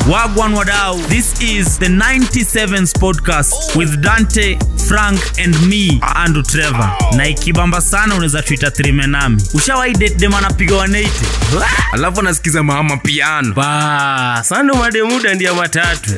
Wagwan Wadau. This is the 97s podcast with Dante, Frank and me, Andrew Trevor. Na ikibamba sana unaweza tuita trime nami. Ushawahi date dem anapiga 180? alafu anasikiza mama piano Ba, sando mademuda ndia matatu.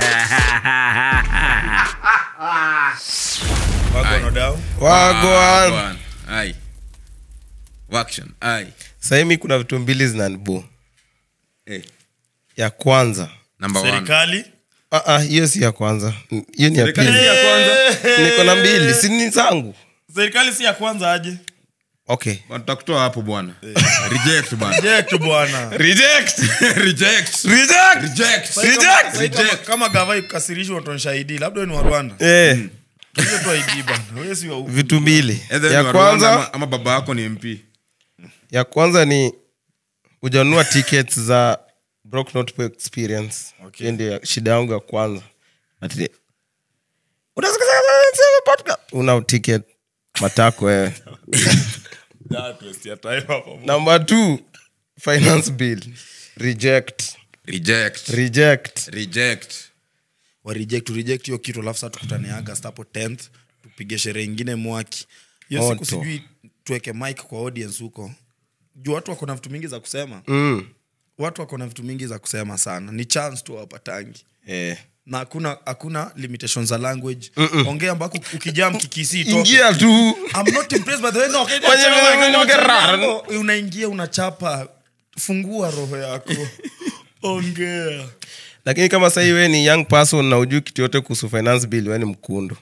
wagwan Bwana. Ai. Waction. Ai. sahimi kuna vitu mbili zinanibu Eh, ya kwanza number one. serikali Ah, ah, hiyo si ya kwanza hiyo ni ya Serikali pili ya kwanza niko na mbili si ni zangu serikali si ya kwanza aje okay tutakutoa hapo bwana reject bwana Reject bwana reject reject reject reject Reject! Sasa kama- kama gava ikukasirishwa utaonyesha ID labda wewe ni wa Rwanda eh hiyo tu ID bana wewe si wa huku. vitu mbili Either ni ya wa Rwanda kwanza ama, ama baba yako ni mp ya kwanza ni ujanunua tickets za Broke Not experience Okay. hiyo ndio ya- shida yangu ya kwanza Ati- Unasikiza podcast? una ticket matako wewe That waste ya time hapo. number two finance bill reject reject reject reject wa reject to reject hiyo kitu alafu sasa tukutane August hapo 10th tupige sherehe ingine mwaki hiyo siku Moto. sijui tuweke mic kwa audience huko juu watu wako na vitu mingi za kusema mm. watu wako na vitu mingi za kusema sana ni chance tu wapatangi eh. na hakuna hakuna limitations za language ongea ambako ukijaa mkikisi itoke. ingia tu I'm not impressed by the way. No, okay, Fanya no, vile no, no, vile rara. no, unaingia unachapa fungua roho yako ongea lakini kama sahii we ni young person na ujui kitu yote kuhusu finance bill we ni mkundu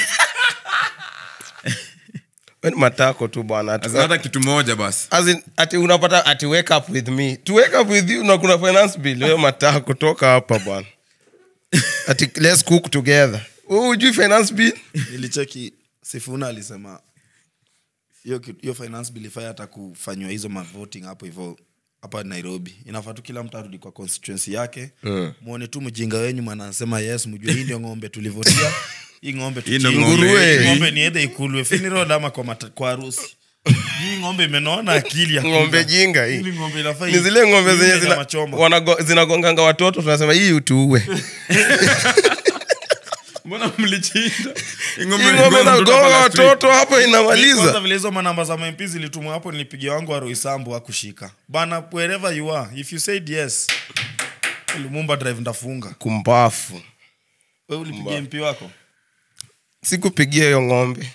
we ni matako tu bwana Ati- Sasa hata kitu moja basi As in, ati unapata ati wake up with me to wake up with you na kuna finance bill we matako toka hapa bwana ati let's cook together Wewe ujui finance bill nilicheki sifuna alisema hiyo ki- hiyo finance bill ifai hata kufanywa hizo mavoting hapo hivyo hapa nairobi inafaa tu kila mtu arudi kwa constituency yake mwone tu mjinga wenyu mwanasema yes mjue hii ndio ng'ombe tulivotia hii ng'ombe Hii ndio tuchinje. ng'ombe. Hii ng'ombe ni edhe ikulwe funeral ama kwa, mata- kwa harusi hii ng'ombe imenona akili ya kula. ng'ombe jinga hii Hili ng'ombe inafaa ni zile ng'ombe iwe zenye na zina- machoma. wanago- zinagonganga watoto tunasema hii utuue mbona mlichinda hii ng'ombe nagonga watoto hapo kwanza inamaliza vile hizo manamba za mp zilitumwa hapo nilipigia wangu wa roisambu akushika bana wherever you are if you said yes lumumba drive ndafunga kumbafu we ulipigia mp wako sikupigia hiyo ng'ombe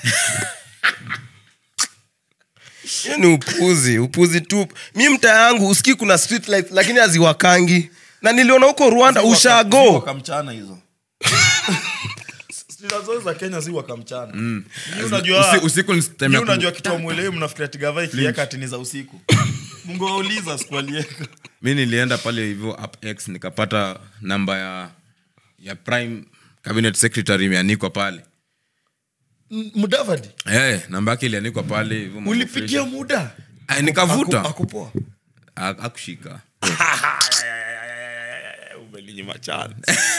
hiyo ni upuzi upuzi tu mi mta yangu usikii kuna street lights, lakini haziwakangi na niliona huko rwanda ushago wakamchana hizo Street zote za kenya si wakamchana Ni unajua Usi- usiku ni time ni ya ku- unajua kitu amwelewi mnafikiria tigava ikieka ati ni za usiku mungu wauliza sikualieka mi nilienda pale hivyo up x nikapata namba ya ya prime cabinet secretary imeanikwa pale mudavadi hey, namba yake ilianikwa pale hivyo mambo ulipigia fresh. muda Ay, nikavuta Aku- akupoa Ha- hakushika umelinyima chance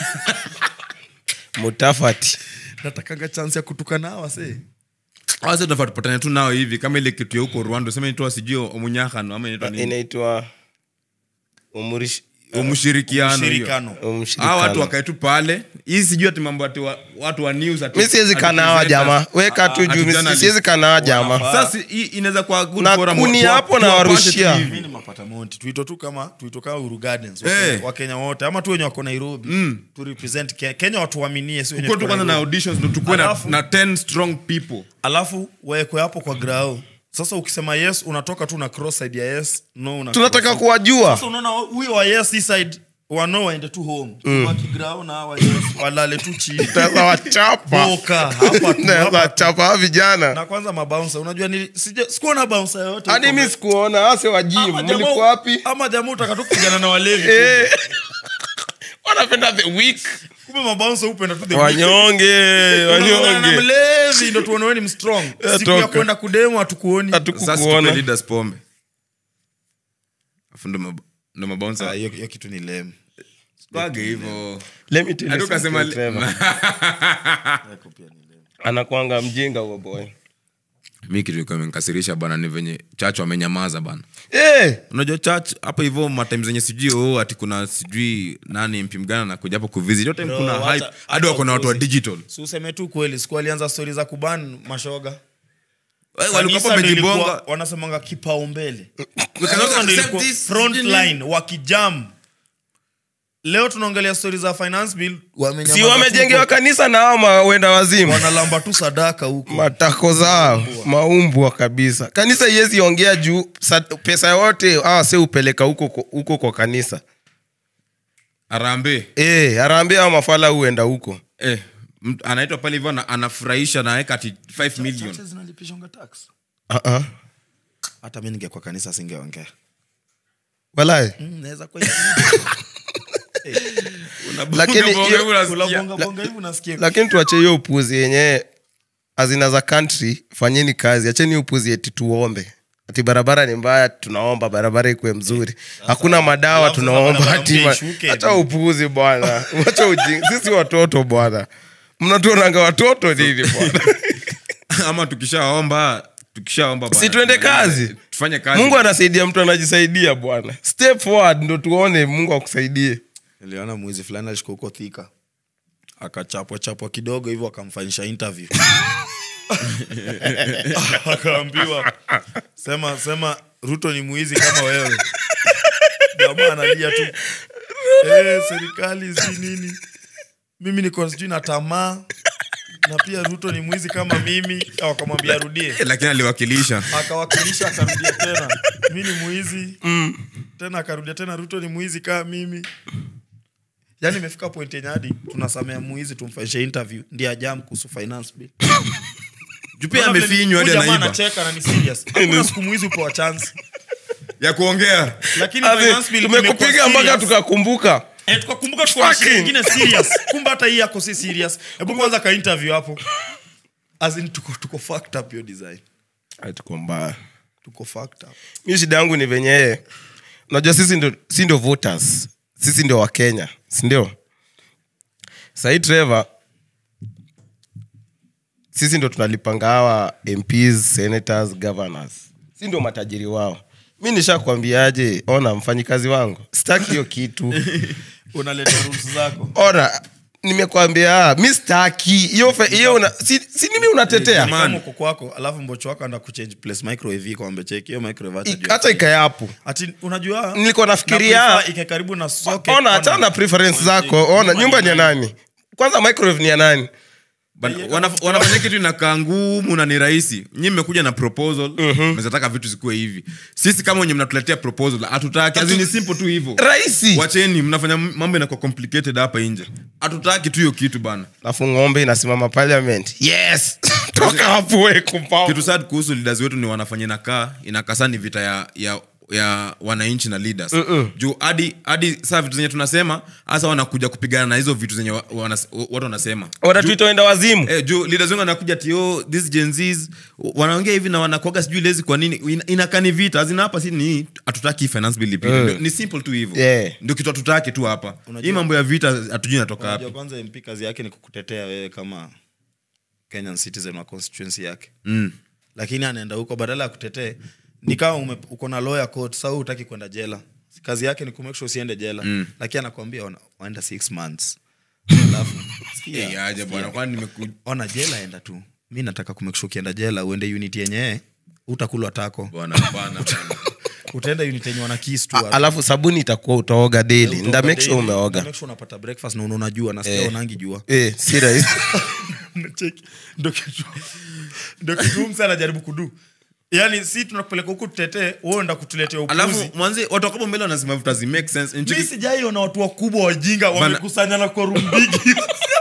mutafati natakanga chance ya kutukana hawa se Sasa tunafaa tupatane tu nao hivi kama ile kitu ya huko rwanda useme inaitwa sijui omunyahano ama inaitwa nini inaitwa umurish- umushirikiano hiyo. shirikano umshirikano. Hawa watu wakae tu pale hii sijui ati mambo ati wa, watu wa news ati- mi siwezi ati kanawa presenters. jamaa weka tu ati juu mi journalist. siwezi kanawa jamaa sasa hii inaweza kuwa good Na forum, kuni tuwa- hapo na tuwapashe warushia. tu hivi. mi ni mapata monti tuito tu kama tuito kama uru gardens Eh. wakenya, wakenya wote ama tu wenye wako nairobi mm. tu represent Ke- kenya watu waaminie si wenye Tukuwe tu tuko kwanza na Nairobi. auditions ndo tukuwe na, Alafu- na 10 strong people alafu waekwe hapo kwa grao sasa ukisema yes unatoka tu na cross side ya yes no una tunataka cross. kuwajua sasa unaona huyo wa yes hii side wano waende tu home mm. wakigrao na hawa yes walale tu chini Naweza wachapa boka hapa tu, Naweza hapa tu. wachapa hawa vijana na kwanza mabounsa unajua nili, sija, sikuona bounsa yoyote hadi huko mi sikuona ase wa jim Ama jamaa- mlikuwa wapi ama jamaa utaka tu kupigana na walevi Eh. wanapenda the week kumbe mabounsa upenda tu the wanyonge Unaongea na wanyonge mlevi ndo tuone wewe ni mstrong siku ya toka. kwenda kudemu hatukuoni sasa tupe hatukukuona leaders pombe afu ndo mab- ndo mabouncer Ah, hiyo hiyo kitu ni lame Page hivyo Let me tell you Hadi ukasema something, Trevor. anakwanga mjinga huo boy mi kitu ilikuwa imenikasirisha bana ni venye chach wamenyamaza bana Eh, unajua chach hapo hivyo matime zenye sijui oh, ati kuna sijui nani mpi mgana nakuja hapo kuvisit hiyo time Bro, kuna wacha- hype hadi acha wako na watu wa upuzi. digital si useme tu kweli siku alianza stori za kuban mashoga Eh, walikuwa Kanisa hapo ndio ilikuwa- wamejibonga wanasemanga kipaumbele We cannot Kanisa ndio accept ilikuwa this. front line wakijam leo tunaongelea stori za finance bill wamenyamaza si tu wamejengewa huko. kanisa na hao mawenda wazimu wanalamba tu sadaka huko matako zao maumbwa kabisa kanisa iwezi ongea juu sa- pesa yote awa se upeleka huko huko kwa kanisa arambe e, harambia ao mafala huenda huko eh, mtu anaitwa pale hivyo ana- anafurahisha naweka ati 5 million Churches zinalipishanga tax uh-uh. hata mi ningekuwa kanisa singeongea walai Mm, naweza kuwa Lakini Unabonga hiyo- hivyo unasikia. kulabongabonga hivi unasikia lakini tuache hiyo upuzi yenye azina za country fanyeni kazi acheni hiyo upuzi eti tuombe ati barabara ni mbaya tunaomba barabara ikuwe mzuri hakuna madawa alafu sasa tunaomba barabara ati mpya ishuke. hata upuzi bwana wacha ujinga sisi watoto bwana mnatuonanga watoto nini bwana ama tukishaomba tukishaomba bwana, si tuende kazi tufanye kazi mungu anasaidia mtu anajisaidia bwana step forward ndo tuone mungu akusaidie niliona mwizi fulani alishika huko thika akachapwa chapwa kidogo hivyo akamfanyisha interview akaambiwa sema sema ruto ni mwizi kama wewe jamaa analia tu eh, serikali si nini mimi niko sijui na tamaa na pia ruto ni mwizi kama mimi Au akamwambia arudie Eh, lakini aliwakilisha akawakilisha akarudia tena mi ni mwizi tena akarudia tena ruto ni mwizi kaa mimi yaani imefika point yenye hadi tunasamea mwizi tumfanyishe interview ndiye ajam kuhusu finance bill juu pia amefinywa hadi Huyu jamaa anaiba anacheka na ni serious hakuna siku mwizi upewa chance ya kuongea lakini Ati, finance bill tumekupiga imekuwa mpaka serious. tukakumbuka Eh, tukakumbuka tuko na shida Fucking. ingine serious kumbe hata hii yako si serious hebu kwanza ka interview hapo as in tuko tuko fucked up hiyo design Ai, tuko mbaya tuko fucked up mi shida yangu ni venye unajua sisi ndo, si ndio voters sisi ndio wakenya sindio sahii trevor sisi ndo tunalipanga hawa mps senators governors si ndio matajiri wao mi nishakwambiaje ona mfanyikazi wangu sitaki hiyo kitu unaleta rules zako ona nimekwambia mi staki hiyo fe- hiyo una- si, si nimi unatetea Jamani. kama uko kwako alafu mbocho wako anda kuchange place microwave iko ambe cheki hiyo microwave hata Ik- juu hata ikayapo ati unajua Nilikuwa nafikiria- na prefer ikae karibu na socket ona hachana na preference zako ona nyumba ni ya nani kwanza microwave ni ya nani Bana- wana- wanafanya kitu inakaa ngumu na ni rahisi nyi mmekuja na proposal mezataka vitu zikuwe hivi sisi kama wenye mnatuletea proposal hatutaki As in ni simple tu hivyo rahisi wacheni mnafanya mambo inakuwa complicated hapa nje hatutaki tu hiyo kitu bana alafu ng'ombe inasimama parliament yes toka hapo we kumpao kitu sad kuhusu leaders wetu ni wanafanya inakaa inakaa saa ni vita ya, ya ya wananchi na leaders juu hadi hadi saa vitu zenye tunasema hasa wanakuja kupigana na hizo vitu zenye wa, wanas, watu wanasema wanatuita wenda wazimu Eh, juu leaders wengi wanakuja tio this Gen Zs wanaongea hivi na wanakuaga sijui lezi kwa nini Ina- inakaa ni vita azina hapa si ni hatutaki finance bill ipite Ndio- ni simple tu hivyo Yeah. ndio kitu hatutaki tu hapa hii mambo ya vita hatujui inatoka Unajua wapi kwanza mp kazi yake ni kukutetea wewe kama kenyan citizen wa constituency yake mm. lakini anaenda huko badala ya kutetee ni kama ume- uko na lawyer court sa utaki kwenda jela kazi yake ni kumake sure usiende jela mm. lakini anakwambia ona- waenda six months alafu sikia, Eh, aje bwana kwani nimeku ona jela enda tu mi nataka kumake sure ukienda jela uende unit yenye utakulwa tako bwana hapana bwana. utaenda unit yenye wana kiss tu A- hapo. alafu sabuni itakuwa utaoga daily Utaoga nda make sure daily, umeoga make sure unapata breakfast na unaona jua nasikia Eh. unangi jua eh, si rahisi Unacheki? ndo kitu ndo kitu msa anajaribu kudu yaani si tunakupeleka huku tutetee uenda kutuletea alafu upuzi mwanzi watu wakapo mbele wanasema vitu hazi make sense mi Nchiki- sijaiona watu wakubwa wajinga wamekusanyana kwa rumbigi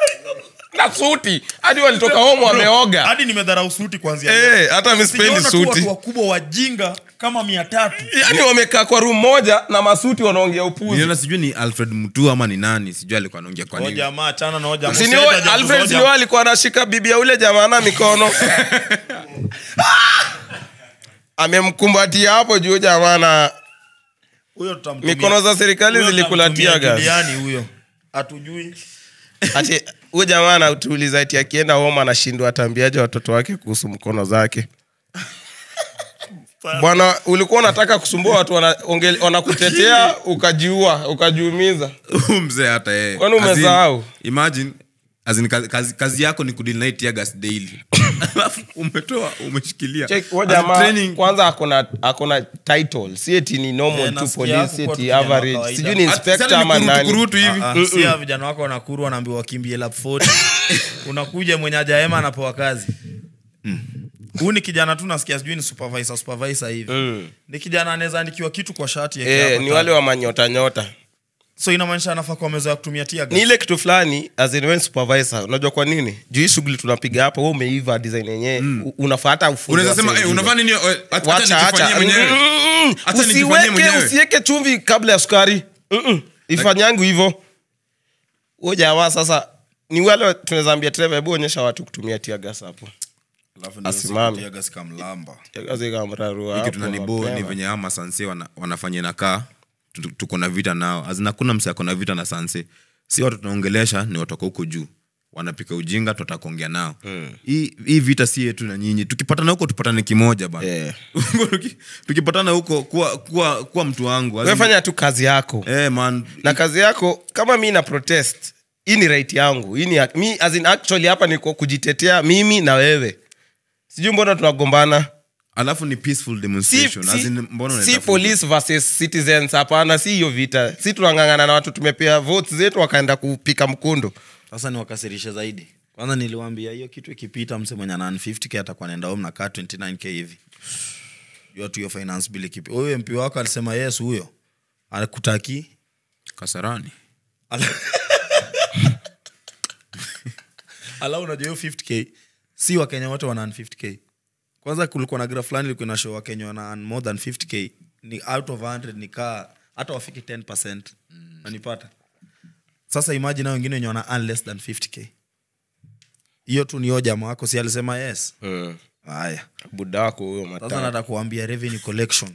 na suti hadi walitoka home wameoga hadi nimedharau suti kwanzia Eh, hata mispendi Sijaona tu suti watu wakubwa wajinga kama mia tatu yaani wamekaa kwa room moja na masuti wanaongea upuzi niliona sijui ni alfred mtu ama ni nani sijui alikuwa anaongea kwa nini jamaa chana na hoja Si ni huyo alfred sinio alikuwa anashika bibi ya ule jamana mikono amemkumbatia hapo juu jamana huyo tutamtumia. mikono za serikali Huyo zilikulatia tutamtumia gas Juliani huyo hatujui ati huyo jamaa anatuuliza ati akienda home anashindwa atambiaje watoto wake kuhusu mkono zake bwana ulikuwa unataka kusumbua watu wana- onge- wanakutetea ukajiua ukajiumiza Huyu mzee hata yeye Kwani As in, umesahau? imagine as in, kazi, kazi, kazi yako ni kudinai tiagas daily alafu umetoa umeshikilia Check, huyo As in jamaa training- kwanza akona akona title si eti ni normal Eh, tu nasikia police si hakukuwa eti tu kijana wa average kawaida. sijui ni Hata- inspector sana ni ama kurutu- nani kurutu hivi Ah, ah, sia vijana wako wanakuru wanaambiwa wakimbie lap 40 unakuja mwenye ajaema anapewa kazi huu ni kijana tu nasikia sijui ni supervisor supervisor hivi ni kijana anaweza andikiwa kitu kwa shati yake eh, hapa ni tag. wale wa manyota nyota so inamaanisha anafaa kwa meza ya kutumia tia ni ile kitu fulani as in when supervisor unajua kwa nini juu hii shughuli tunapiga hapa wewe umeiva design yenyewe mm. unafaa hata ufunze unaweza wase sema hey, wengine. unafaa nini Eh, acha- Wacha, acha nijifanyie acha. mwenyewe Mm, Acha nijifanyie usiweke mwenyewe. usiweke chumvi kabla ya sukari Mm-mm. ifanyangu hivyo huo jamaa sasa ni wale tunaweza ambia treva hebu onyesha watu kutumia tiagas hapo Alafu ndio Asimame. siku tia gas kamlamba tiagas ikamrarua hiki hapo tunanibo ni mapema. venye ama sanse wana, wanafanya nakaa tu- tuko na vita nao azina kuna mse ako na vita na sanse si watu tunaongelesha ni watoka huko juu wanapika ujinga tutaka kuongea nao hii hii vita si yetu na nyinyi tukipatana huko tupatane kimoja bana Eh. Tuki- tukipatana huko kuwa, kuwa, kuwa mtu wangu Wewe fanya tu kazi yako eh, man na kazi yako kama mi na protest hii ni right yangu hii ni hak- mi as in actually hapa niko kujitetea mimi na wewe sijui mbona tunagombana alafu ni peaceful si, demonstration As si, in, mbona si unatafuta? police versus citizens hapana si hiyo vita si tunangangana na watu tumepea votes zetu wakaenda kupika mkundu sasa niwakasirishe zaidi kwanza niliwambia hiyo kitu ikipita mse mwenye ana 50k atakuwa naenda home na kaa 29k hivi jua tu hiyo finance bill ikipi huyo mp wako alisema yes huyo akutaki kasarani Ala- ala unajua hiyo 50k si wakenya wote wana 50k kwanza kulikuwa na gra fulani ilikuwa na show wakenya wana earn more than 50k ni out of 100 ni kaa hata wafiki 10 nanipata sasa imagine hao wengine wenye wana earn less than 50k hiyo tu ni jamaa wako si alisema yes haya buda wako huyo sasa mata nataka kuambia revenue collection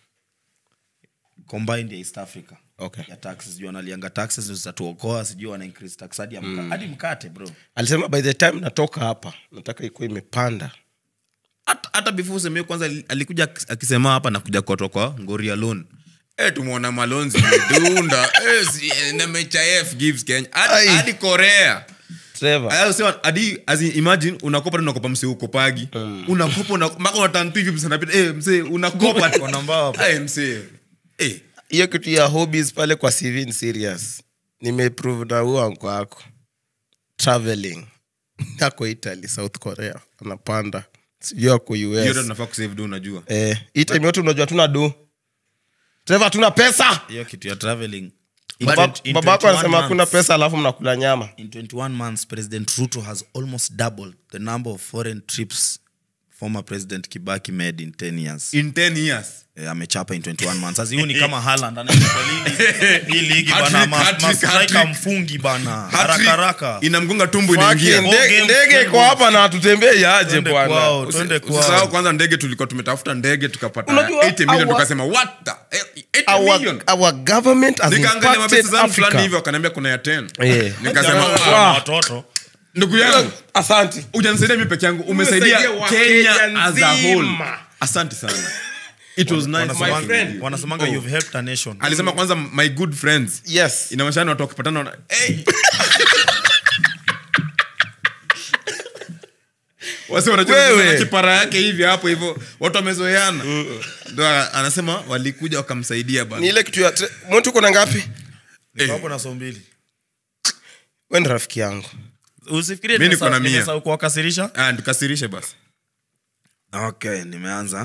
combined ya east africa Okay. ya taxes juu analianga taxes ndio zitatuokoa sijui wana increase tax hadi ya mka- hadi mkate bro alisema by the time natoka hapa nataka ikuwa imepanda hata hata before useme kwanza ali- alikuja akis- akisema hapa nakuja kutoa kwa ngori ya loan Eh, tumeona malonzi medunda Eh, si- eh, na MHIF gives Kenya hadi Ai. hadi korea Trevor. Aya, usema, hadi as in, imagine unakopa tu unakopa msee ukopagi unakopa una- mpaka unatantu hivi msee anapita eh msee unakopa tu Wana mbao hapo. eh msee eh hiyo kitu ya hobbies pale kwa cv ni serious nimeprove na huo anko wako traveling ako italy south korea anapanda sijui ako hiyo ndio us tunafaa kusave do unajua eh, hii time yote unajua tuna do treva tuna pesa hiyo kitu ya traveling In Baba- 20 in babako 21 anasema hakuna months- pesa alafu mnakula nyama in 21 months president ruto has almost doubled the number of foreign trips former president kibaki made in 10 years in 10 years Eh, amechapa in 21 months sasa hiyo ni kama Haaland anaenda kwa ligi hii ligi bana Hat-trick, ma- hat-trick, ma- striker hat-trick. mfungi bana Hat-trick, haraka haraka inamgonga tumbu Fucking inaingia ndege- game ndege iko twende. hapa na hatutembei aje Twende bwana kwao, twende usisahau kwao kwanza ndege tulikuwa tumetafuta ndege tukapata Unajua, 80 million our- tukasema what the eh, 80 million our, our government has nikaangalia mapesa impacted zangu fulani Africa. hivyo wakaniambia kuna ya 10 Eh. nikasema Jamaa "Ah, wana watoto ndugu yangu asante ujanisaidia mi peke yangu umesaidia Umesaidia kenya Wakenya as a whole nzima. asante sana it was nice Wanasemanga- working with you. wanasemanga Oh. you've helped a nation alisema kwanza my good friends yes inamashani watu wakipatana wana- hey! wasi wanacheza Wewe. na kipara yake hivi hapo hivyo watu wamezoeana ndo a- anasema walikuja wakamsaidia ni bana ile kitu ya tre- mtu uko na ngapi Niko hapo na so mbili we ni rafiki yangu usifikirie Mi niko na mia. nimesahau kuwakasirisha Ah, tukasirishe basi okay nimeanza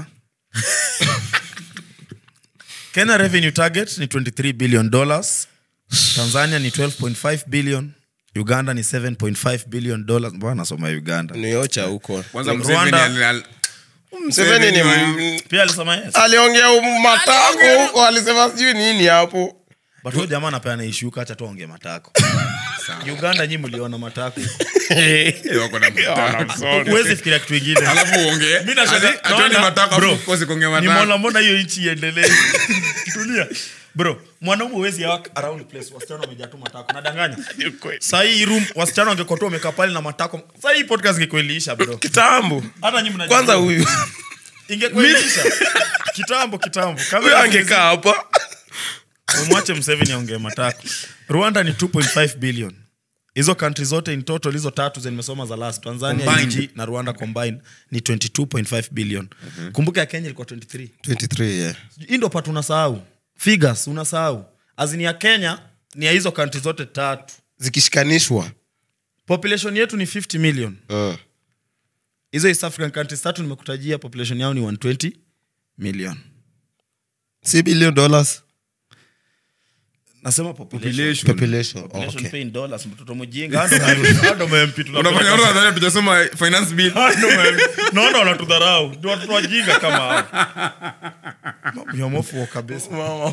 kenya revenue target ni 23 billion dollars tanzania ni 12.5 billion uganda ni 7.5 billion dollars mbona nasoma uganda niocha huko kwanza Rwanda- Museveni ali- ali- Mseveni ni Museveni m- pia alisema yes aliongea matako huko alisema sijui nini hapo but huyo jamaa anapeana ishuka hacha tuonge matako uganda nyi mliona matako Eh, wako na matako. huwezi fikiria kitu ingine alafu uongee Mi nashangaa- Ati- atuende naona- matako, bro, afu ukose kuongea matako. nimeona mbona hiyo nchi iendelee tulia bro mwanaume huwezi walk around place wasichana wamejaa tu matako nadanganya sahii room wasichana wangekotoa wamekaa pale na matako sahii podcast ingekueliisha bro kitambo hata nyi mnajua. kwanza huyu ingekuilisha kitambo kitambo huyo Kamera angekaa hapa umwache mseveni aongee matatu rwanda ni 2.5 billion hizo kantri zote in total hizo tatu zenye nimesoma za last tanzania Combined. EG na rwanda combined ni 22.5 billion kumbuka ya kenya ilikuwa 23 23 yeah. hii ndo pat unasahau figures unasahau azini ya kenya ni ya hizo kantri zote tatu zikishikanishwa population yetu ni 50 million uh. hizo east african countries tatu nimekutajia population yao ni 120 million si billion dollars nasema population Population. population oh, Population okay. pay in dollars mtoto mjinga Hao ndo ma- hao ndo ma-MP tunapenda. unafanya watu wanadhani tujasoma finance bill Hao ndo ma- naona wanatudharau Ndio watoto wajinga kama hao yamofuo kabisa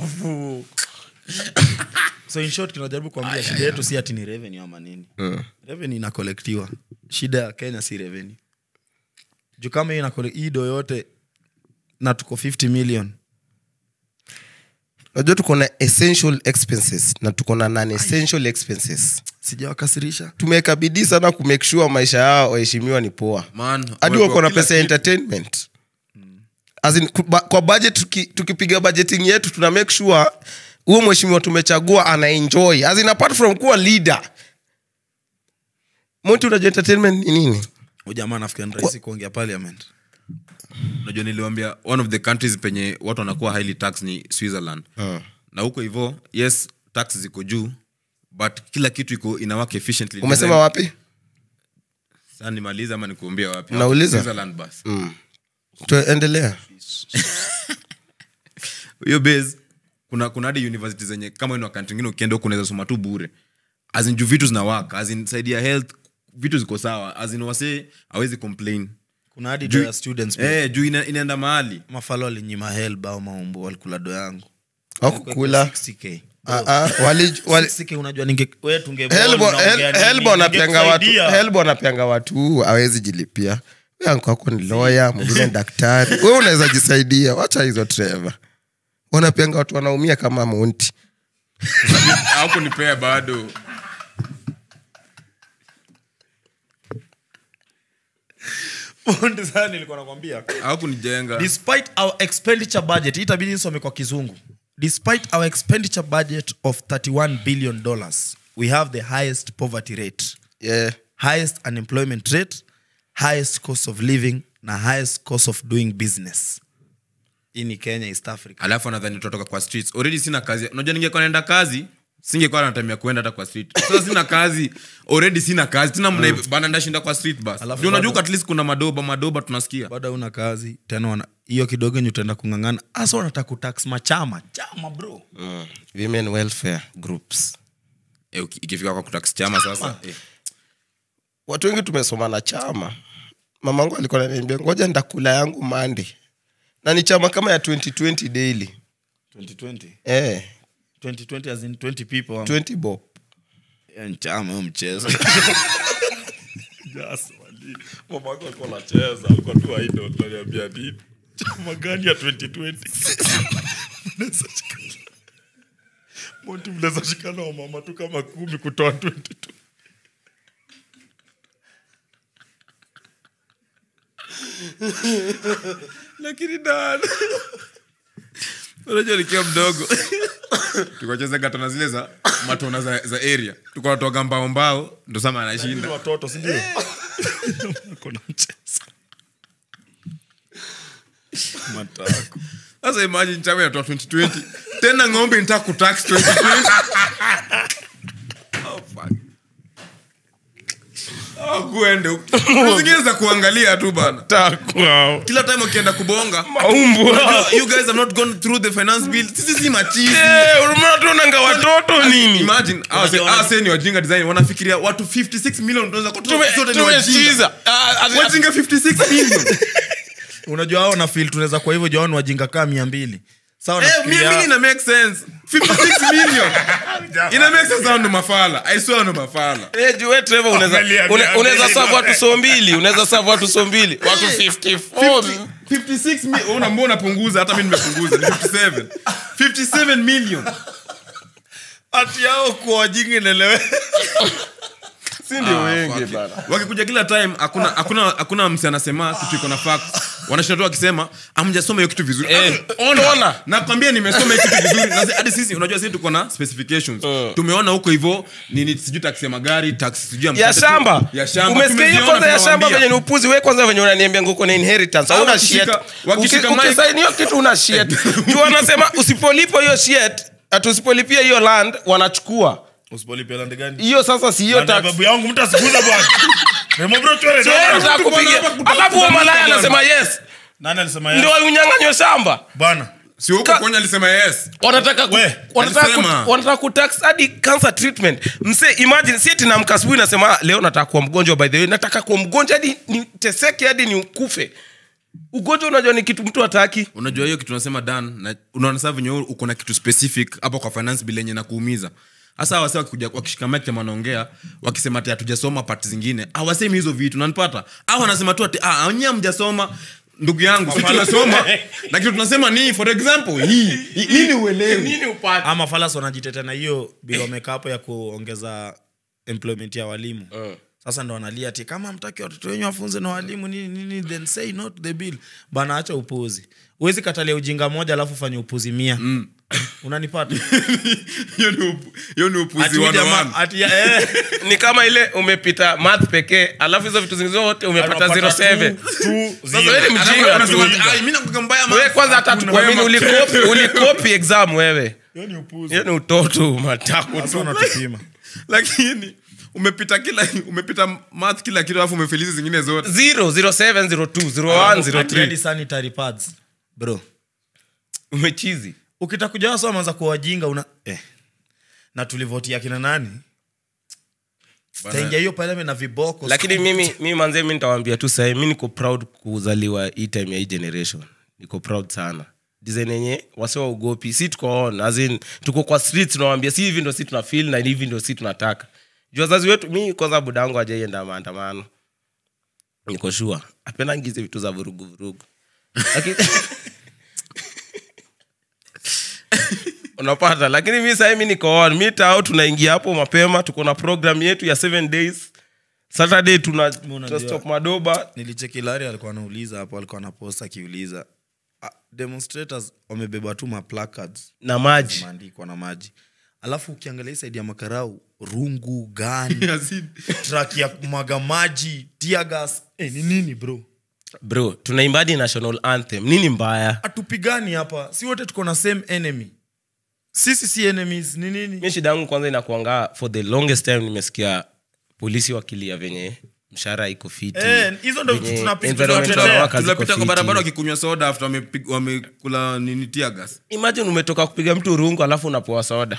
so in short tunajaribu kuambia shida yetu si ati ni revenue ama nini revenue inakolektiwa shida ya kenya si revenue juu kama hii inakole- hii do yote na tuko 50 million najua tuko na essential expenses na tuko na non essential expenses sijawakasirisha tumeweka bidii sana kumake sure maisha yao waheshimiwa ni poa Man, hadi wako wako na kila pesa ya kitu. entertainment As in, ku- ba- kwa budget tuki- tukipiga budgeting yetu tuna make sure huo mheshimiwa tumechagua ana enjoy As in, apart from kuwa leader monti unajua entertainment ni nini ujamaa nafikiri ni rahisi kuongea parliament unajua niliwambia one of the countries penye watu wanakuwa highly tax ni switzerland na huko hivo yes tax ziko juu but kila kitu iko inawaka efficiently umesema wapi Sasa nimalize ama nikuambia wapi Nauliza. Switzerland basi tuendelea hiyo base kuna kuna hadi university zenye kama ina wakati ingine ukienda huko unaweza soma tu bure azin juu vitu zinawaka azin saidi ya health vitu ziko sawa azin wase awezi complain kuna hadi Juu- do ya students pia. eh, juu ina, inaenda mahali mafalo walinyima helb au maumbu walikula do yangu wakukula 60K. Ah, ah, wali- wali- 60K unajua ninge we tunge Helbo- unaongea Hel- nini? helbo anapeanga watu Ningekusaidia. helbo anapeanga watu awezi jilipia We anko wako ni loya mwingine daktari we unaweza jisaidia wacha hizo treva wanapeanga watu wanaumia kama monti hakunipea bado Fundi sana nilikuwa nakwambia hawakunijenga despite our expenditure budget hii itabidi nisome kwa kizungu despite our expenditure budget of 31 billion dollars we have the highest poverty rate yeah. highest unemployment rate highest cost of living na highest cost of doing business hii ni kenya east africa alafu anadhani tutatoka kwa streets already sina kazi unajua ningekuwa naenda kazi singekuwa natamia kuenda hata kwa street sasa sina kazi already sina kazi tena mna bana ndashinda kwa street bus Alafu ndio unajua bado- at least kuna madoba madoba tunasikia bado una kazi tena wana hiyo kidogo enye utaenda kung'ang'ana hasa wanataka kutax machama chama bro mm. women welfare groups eh, uki- ikifika kwa kutax chama sasa eh. watu wengi tumesoma na chama mamangu alikuwa naniambia ngoja ndakula yangu mande na ni chama kama ya 2020 daily 2020 eh, 2020 as in 20 people 20 bob Ya chama huyo mchezo mamako alikuwa anacheza alikuwa tu idol ananiambia nini chama gani ya 2020 Mnaweza shikana- Monty mnaweza shikana wa mama tu kama kumi kutoa 22 lakini dan unajua nikiwa mdogo tukacheza katona zile za matona za, za area tukanatoga mbao mbao ndo sama Ni anashinda watoto sindio kuna mchezo matako sasa imagine chama inatoa 2020 tena ng'ombe nita kutax 2020 oh, fuck. Oh, kuende zingine za kuangalia tu bana kila time ukienda kubonga unajua, you guys have not gone through the finance bill sisi si machizi tunanga watoto nini imagine hawa se- hawa se ni wajinga design wanafikiria watu 56 million tunaweza kutoa sote ni wajinga wajinga 56 million unajua hao na fil tunaweza kwa hivyo jaoni wajinga kaa mia mbili sawa Eh, nafikiria- mia mbili ina make sense 56 million ina make sense hao ndo mafala i swear ndo mafala unaweza savu watu so mbili unaweza savu watu so mbili watu 54 56 mi- una mbona unapunguza hata mi nimepunguza ni 57 57 million ati yao kuwa wajinga inaelewe si ndio wengi bana wakikuja kila time hakuna hakuna hakuna msi anasema kitu iko na facts wanashinda tu wakisema amjasoma hiyo kitu vizuri Eh, Ah, ona. ona. nakwambia nimesoma hiyo kitu vizuri Na zi- hadi sisi unajua sisi tuko na specifications tumeona huko hivyo nini sijui taksi ya magari taksi sijui ya mkate tu- shamba ya shamba umesikia hiyo Tumeziona, kwanza ya shamba tunawaambia. venye ni upuzi we kwanza venye unaniambia nguko na inheritance Ah, hauna wakishika- shit wakishika Uki- mic- ukisaini hiyo kitu una shit juu wanasema usipolipa hiyo shit ati usipolipia hiyo land wanachukua usipolipia lande gani hiyo sasa si hiyo Lande ya tax babu yangu mtu asikuza bwana Remo bro, chore, Yeye chore. anataka Tuko kupiga- hapa kutoka alafu huyo kutoka malaya bwana. anasema yes nani alisema ndio yes? unyang'anywa shamba bwana si huko Ka- kwenye alisema yes wanataka ku- We, wanataka alisema. ku- wanataka kutax hadi cancer treatment mse imagine si eti namka asubuhi nasema "Ah, leo nataka kuwa mgonjwa by the way nataka kuwa mgonjwa hadi niteseke hadi ni ukufe ugonjwa unajua ni kitu mtu hataki unajua hiyo kitu unasema dan na unaona saa venye wewe uko na kitu specific hapo kwa finance bill yenye nakuumiza hasa wase wakikuja wakishika mic tema wanaongea wakisema ati hatujasoma part zingine hawasemi hizo vitu nanipata au wanasema tu ati ah nyie hamjasoma ndugu yangu si tunasoma na kitu tunasema ni for example hii hii- nini uelewi upate ama falas wanajitetea na hiyo bila wameka hapo ya kuongeza employment ya walimu sasa ndo wanalia ati kama mtaki watoto wenyu wafunze na walimu nini nini then say no to the bill bana acha upuzi huwezi katalia ujinga moja alafu fanye upuzi mia unanipata hiyo ni upu- hiyo ni upuzi Ati huyu one on jamaa- one. ati ya- eh, ni kama ile umepita math pekee alafu hizo vitu zingine zote umepata unapata 07 two, two, Sasa zero. wewe ni Alafu mjinga wanasema tu. ati, "Ai, mimi nakuwa mbaya wewe maths." kwanza hata Hakuna. tukuamini Wewe ulikopi ulikopi exam wewe Hiyo ni upuzi. hiyo ni utoto matako Sasa tu wanatupima lakini umepita kila umepita math kila kitu alafu umefelizi zingine zote 0 07 02 01 Ati 03 hadi sanitary pads bro umechizi ukitaka kuja wasa wameanza kuwa wajinga una eh. na tulivotia kina nani taingia hiyo parliament na viboko lakini mimi mimi manze mi nitawambia tu sahii mi niko proud kuzaliwa hii time ya hii generation niko proud sana design yenye wasiwa ugopi si tuko on as in, tuko kwa street tunawambia si hivi ndo si tuna feel na hivi ndo si tunataka juu wazazi wetu mi kwanza budangu ajaienda maandamano niko shua apendangizi vitu za vurugu vurugu lakini unapata lakini mi sahii mi niko on mi tao tunaingia hapo mapema tuko na program yetu ya seven days saturday tuna unajua- stop madoba nilicheki lari alikuwa anauliza hapo alikuwa anapost akiuliza ah, demonstrators wamebeba tu maplacards na maji zimeandikwa na maji alafu ukiangalia hii saidi ya makarau rungu gani Yazid. trak ya kumwaga maji tiagas eh, ni nini bro bro tunaimbadi national anthem nini mbaya hatupigani hapa si wote tuko na same enemy sisi si enemies ni nini mi shida yangu kwanza inakuanga for the longest time nimesikia polisi wakilia venye mshahara iko fiti Eh, hizo ndo venye vitu tunapi- environmental tunatetea. workers ziko tunapita kwa fiti. barabara wakikunywa soda after wamepig- wamekula nini tiagas imagine umetoka kupiga mtu rungu alafu unapoa soda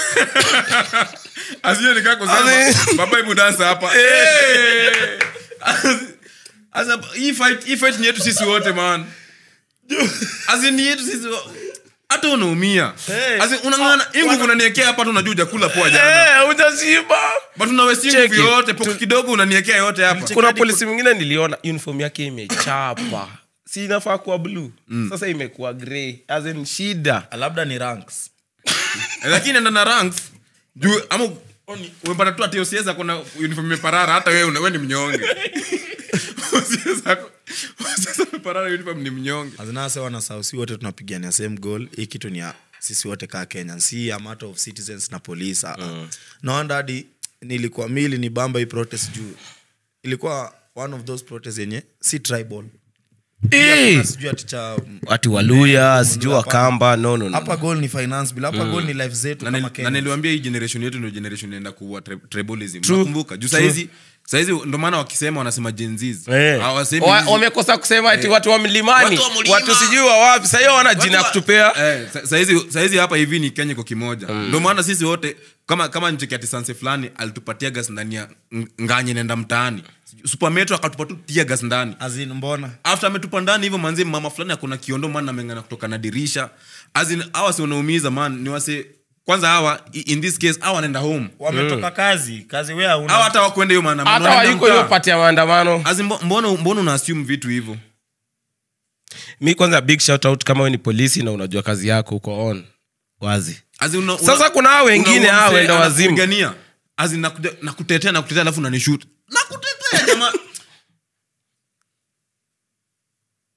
asio nikaa kusema baba hebu dansa hapa Eh. Asa, hii fight hii fight ni yetu sisi wote man As in, ni yetu sisi wo- hata unaumia Hey. As in, unang'ang'ana hii nguvu unaniekea hapa tu unajua hujakula poa jana Eh, hujashiba but unawesti Cheki. nguvu yote poko kidogo unaniekea yote hapa kuna polisi mwingine niliona uniform yake imechapa si inafaa kuwa blue sasa imekuwa grey as in shida labda ni ranks lakini enda na ranks juu ama umepata tu ati OCS ako na uniform imeparara hata wewe una- wewe ni mnyonge OCS ako- OCS ameparara uniform ni mnyonge azinase wanasau si wote tunapigania same goal hii kitu ni ya sisi wote kaa kenya si a matter of citizens na police uh. naanda hadi nilikuwa mili ni bamba hii protest juu ilikuwa one of those protest yenye si tribal Eh, sijui ati cha ati waluya sijui wakamba no, no, no. hapa goal ni finance bill hapa goal ni life zetu na kama nil- na Kenya. niliwambia hii generation yetu ndio generation inaenda kuwa tri- tribalism nakumbuka juu saizi saizi ndo maana wakisema wanasema jenzis Eh. hawasemi Wa- hizi- wamekosa kusema ati watu wa mlimani Watu wa mlima. watu sijui wa wapi sahiyo wana jina ya Watu wa- kutupea Eh, sa- saizi saizi hapa hivi ni kenya kwa kimoja ndo maana sisi wote kama kama ncheki ati sanse fulani alitupatia gas ndani ya ng- nganye nenda mtaani supermetro akatupa tu tia gas ndani As in, mbona after ametupa ndani hivyo manzi mama fulani akona kiondo man amengana kutoka na dirisha azin hawa si wanaumiza man ni wase kwanza hawa i- in this case hawa wanaenda home wametoka kazi kazi wea hawa una hata wakwenda hiyo maandamano, hata wanaenda wayuko mtaa. hiyo pati ya maandamano As in, mbo- mbona mbona una assume vitu hivyo mi kwanza big shout out kama we ni polisi na unajua kazi yako uko on wazi As in, una- una- Sasa kuna hao wengine, unaua hao msee, wenda wazimu. anakupigania. As in, nakuja- nakutetea nakutetea alafu unanishut nakutetea jamaa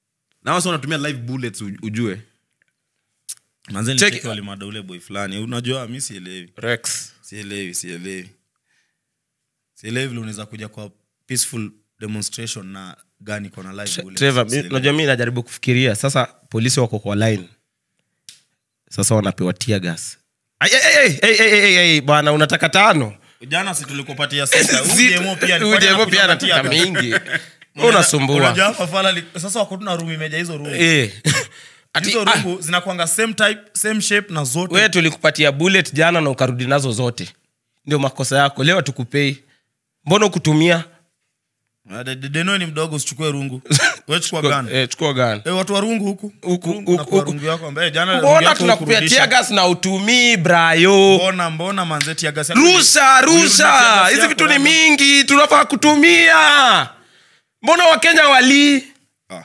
na wasa wanatumia live bullets u- ujue manzeni Check- cheki walimada ule boy fulani unajua mi sielewi rex sielewi sielewi sielewi vile unaweza kuja kwa peaceful demonstration na gani kona live bullets. Trevor, mi- Sielewi. unajua mi najaribu kufikiria sasa polisi wako kwa line sasa wanapewa tear gas Ai, ai, ai, ai, ai, ai, ai, bwana unataka tano jana si tulikupatia sita Si- Huyu demo pia alikuwa huyu demo anakuja pia kupatia anataka gas. mingi Unajua- unasumbua unajua hapa fala li- sasa wako tuna room imeja hizo room Eh. Ati, hizo ah, room zinakwanga same type same shape na zote we tulikupatia bullet jana na ukarudi nazo zote ndio makosa yako leo tukupei mbona ukutumia Ah, de- de- deno ni mdogo usichukue rungu we chukua gani eh, chukua gani Eh, watu wa rungu huku Huku, Rungu, huku, nakuwa huku. rungu yako ambaye jana rungu mbona yako tunakupea hukurudisha. tear gas na utumii brayo mbona mbona manzeti ya gasi yako- rusha Ulirudisha rusha gasi hizi yako vitu ni rando. mingi tunafaa kutumia mbona wakenya walii Ah.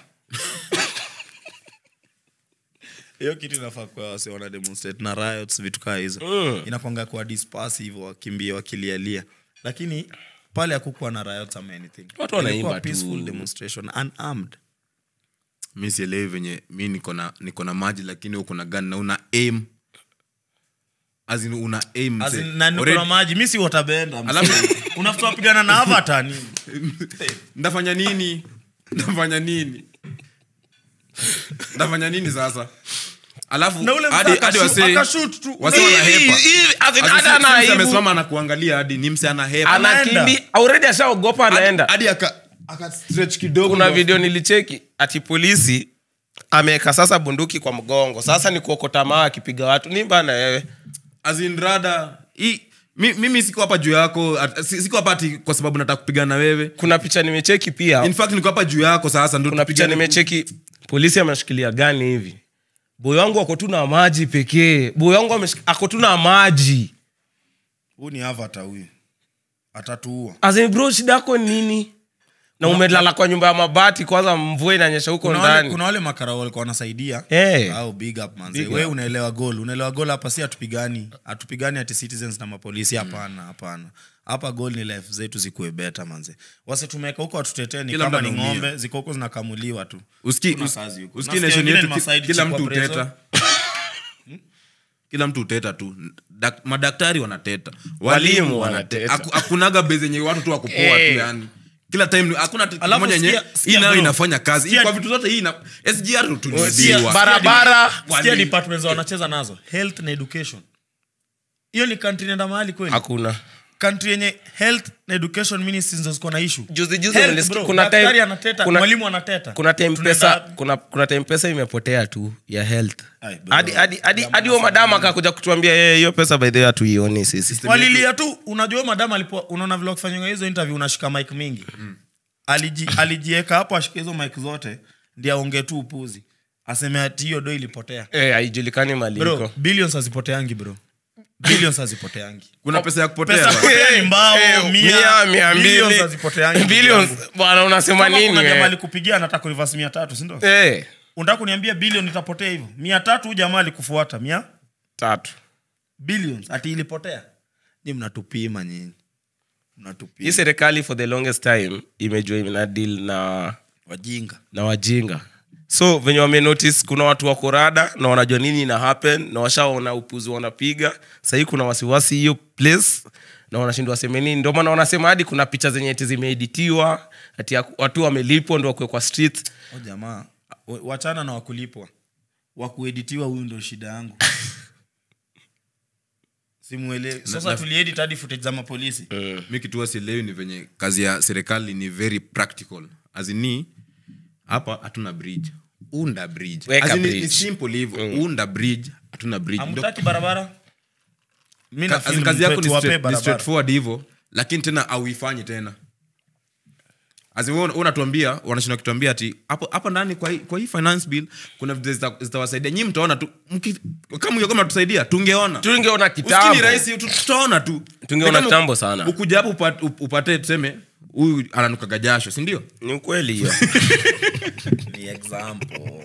hiyo kitu inafaa kuwa wase wana demonstrate na riots vitu kaa hizo Mm. inakwanga kuwa disperse hivyo wakimbia wakilialia lakini pale hakukuwa na riots ama anything Watu wanaimba Ilikuwa tu. peaceful demonstration unarmed mi sielewi venye mi niko na niko na maji lakini uko na gani na una aim As in una aim As mse. in, na niko Already- na maji mi si watabenda Alafu- unafuta wapigana na avata nini ndafanya nini ndafanya nini ndafanya nini sasa alafu na ule mtu hadi- hadi akashoot- wasee- akashoot tu. wasee Hivi, wanahepa. hivi, as in, As in, hata si- si ana mse aibu. amesimama anakuangalia hadi ni mse anahepa Anaenda. anakimbi already ashaogopa anaenda hadi aka aka stretch kidogo kuna ndo- video nilicheki ati polisi ameweka sasa bunduki kwa mgongo sasa ni kuokota maa akipiga watu ni bana wewe as in rada hii mi- mimi siko hapa juu yako at- si- siko hapa ati kwa sababu nataka kupigana na wewe kuna picha nimecheki pia in fact niko hapa juu yako sasa ndo kuna picha tupigane- nimecheki polisi ameshikilia gani hivi boy wangu ako tu na maji pekee boy wangu ameshik- ako tu na maji huu ni avata huyu atatuua As in, bro shida yako ni nini na umelala kwa nyumba ya mabati kwanza mvua inanyesha huko kuna wale, ndani kuna wale makara walikuwa wanasaidia Eh. au big up manze Big we up. unaelewa gol unaelewa gol hapa si hatupigani hatupigani ati citizens na mapolisi hapana hapana hapa gol ni life zetu zikuwe beta manze wase tumeweka huko watutetee ni Kila kama mtu ni anaumia. ng'ombe ziko huko zinakamuliwa tu Uski- Kuna us- kazi huko. uski Nasikia nation wengine yetu ni ki- masaidi kila chikwa mtu preso. uteta kila mtu uteta tu Dak- madaktari wanateta Walimu wanateta. Haku- hakunaga be zenye watu tu wakupoa Eh. tu yani kila time ni- hakuna kitu Alafu moja yenye sikia- sikia hii nayo bro. inafanya kazi Hii Sikia- kwa vitu zote hii ina SGR Sikia, tuliziwa barabara sikia Wali- departments wanacheza nazo health na education hiyo ni country nenda mahali kweli hakuna country yenye health na education ministries ndo ziko na issue Juzi- juzi Health, nilisikia- bro, kuna daktari time- anateta kuna- mwalimu anateta kuna time Tunaenda pesa wapi? kuna, kuna time pesa imepotea tu ya health Ai, bro. hadi hadi hadi Jamaa hadi huyo madama akakuja kutuambia "Eh, hiyo pesa by the way hatuioni sisi walilia tu unajua madam alipo unaona vile wakifanywa hizo interview unashika mike mingi Aliji, alijieka hapo ashike hizo mike zote ndi aonge tu upuzi aseme ati hiyo do ilipotea eh haijulikani mali bro iko billions hazipoteangi bro billions hazipoteangi kuna pesa ya kupotea pesa bana. kupotea ni mbao Eh, mia, mia, mia billions mbili. hazipoteangi Billions, bwana unasema Kama nini kuna jamaa wewe? alikupigia anataka kurivasi mia tatu sindo eh unataka kuniambia bilion itapotea hivyo mia tatu huyu jamaa alikufuata mia tatu billions ati ilipotea ni mnatupima nyinyi hii mnatupima serikali for the longest time imejua ina deal na wajinga na wajinga so venye wamenotice kuna watu wako rada na wanajua nini ina happen na washaona upuzi wanapiga sahii kuna wasiwasi hiyo place na wanashindwa waseme nini ndio maana wanasema hadi kuna picha zenye eti zimeeditiwa ati ya- watu wamelipwa ndo wakwe kwa street o jamaa wa- wachana na wakulipwa wakueditiwa huyu ndo shida yangu simuelewi sasa na- tuliedit hadi footage za mapolisi mi kitua sielewi ni venye kazi ya serikali ni very practical azini hapa hatuna bridge unda bridge Weka As in, ni- bridge. ni simple hivyo unda bridge hatuna bridge Ndio- amtaki barabara mi ka- na as in feel kazi yako mpe ni tuwape straight- ni barabara. straightforward hivyo lakini tena auifanyi tena As in, wewe una- unatuambia wanashinda kutuambia ati hapo hapa ndani kwa hii, kwa hii finance bill kuna vitu zita- zitawasaidia nyii mtaona tu mki- kama hiyo kama tusaidia tungeona tungeona Usikini kitambo rahisi tu- tutaona tu Tungeona Ni kama kitambo sana. ukuja hapo upate, upate tuseme huyu ananukaga jasho sindio ni ukweli hiyo ni example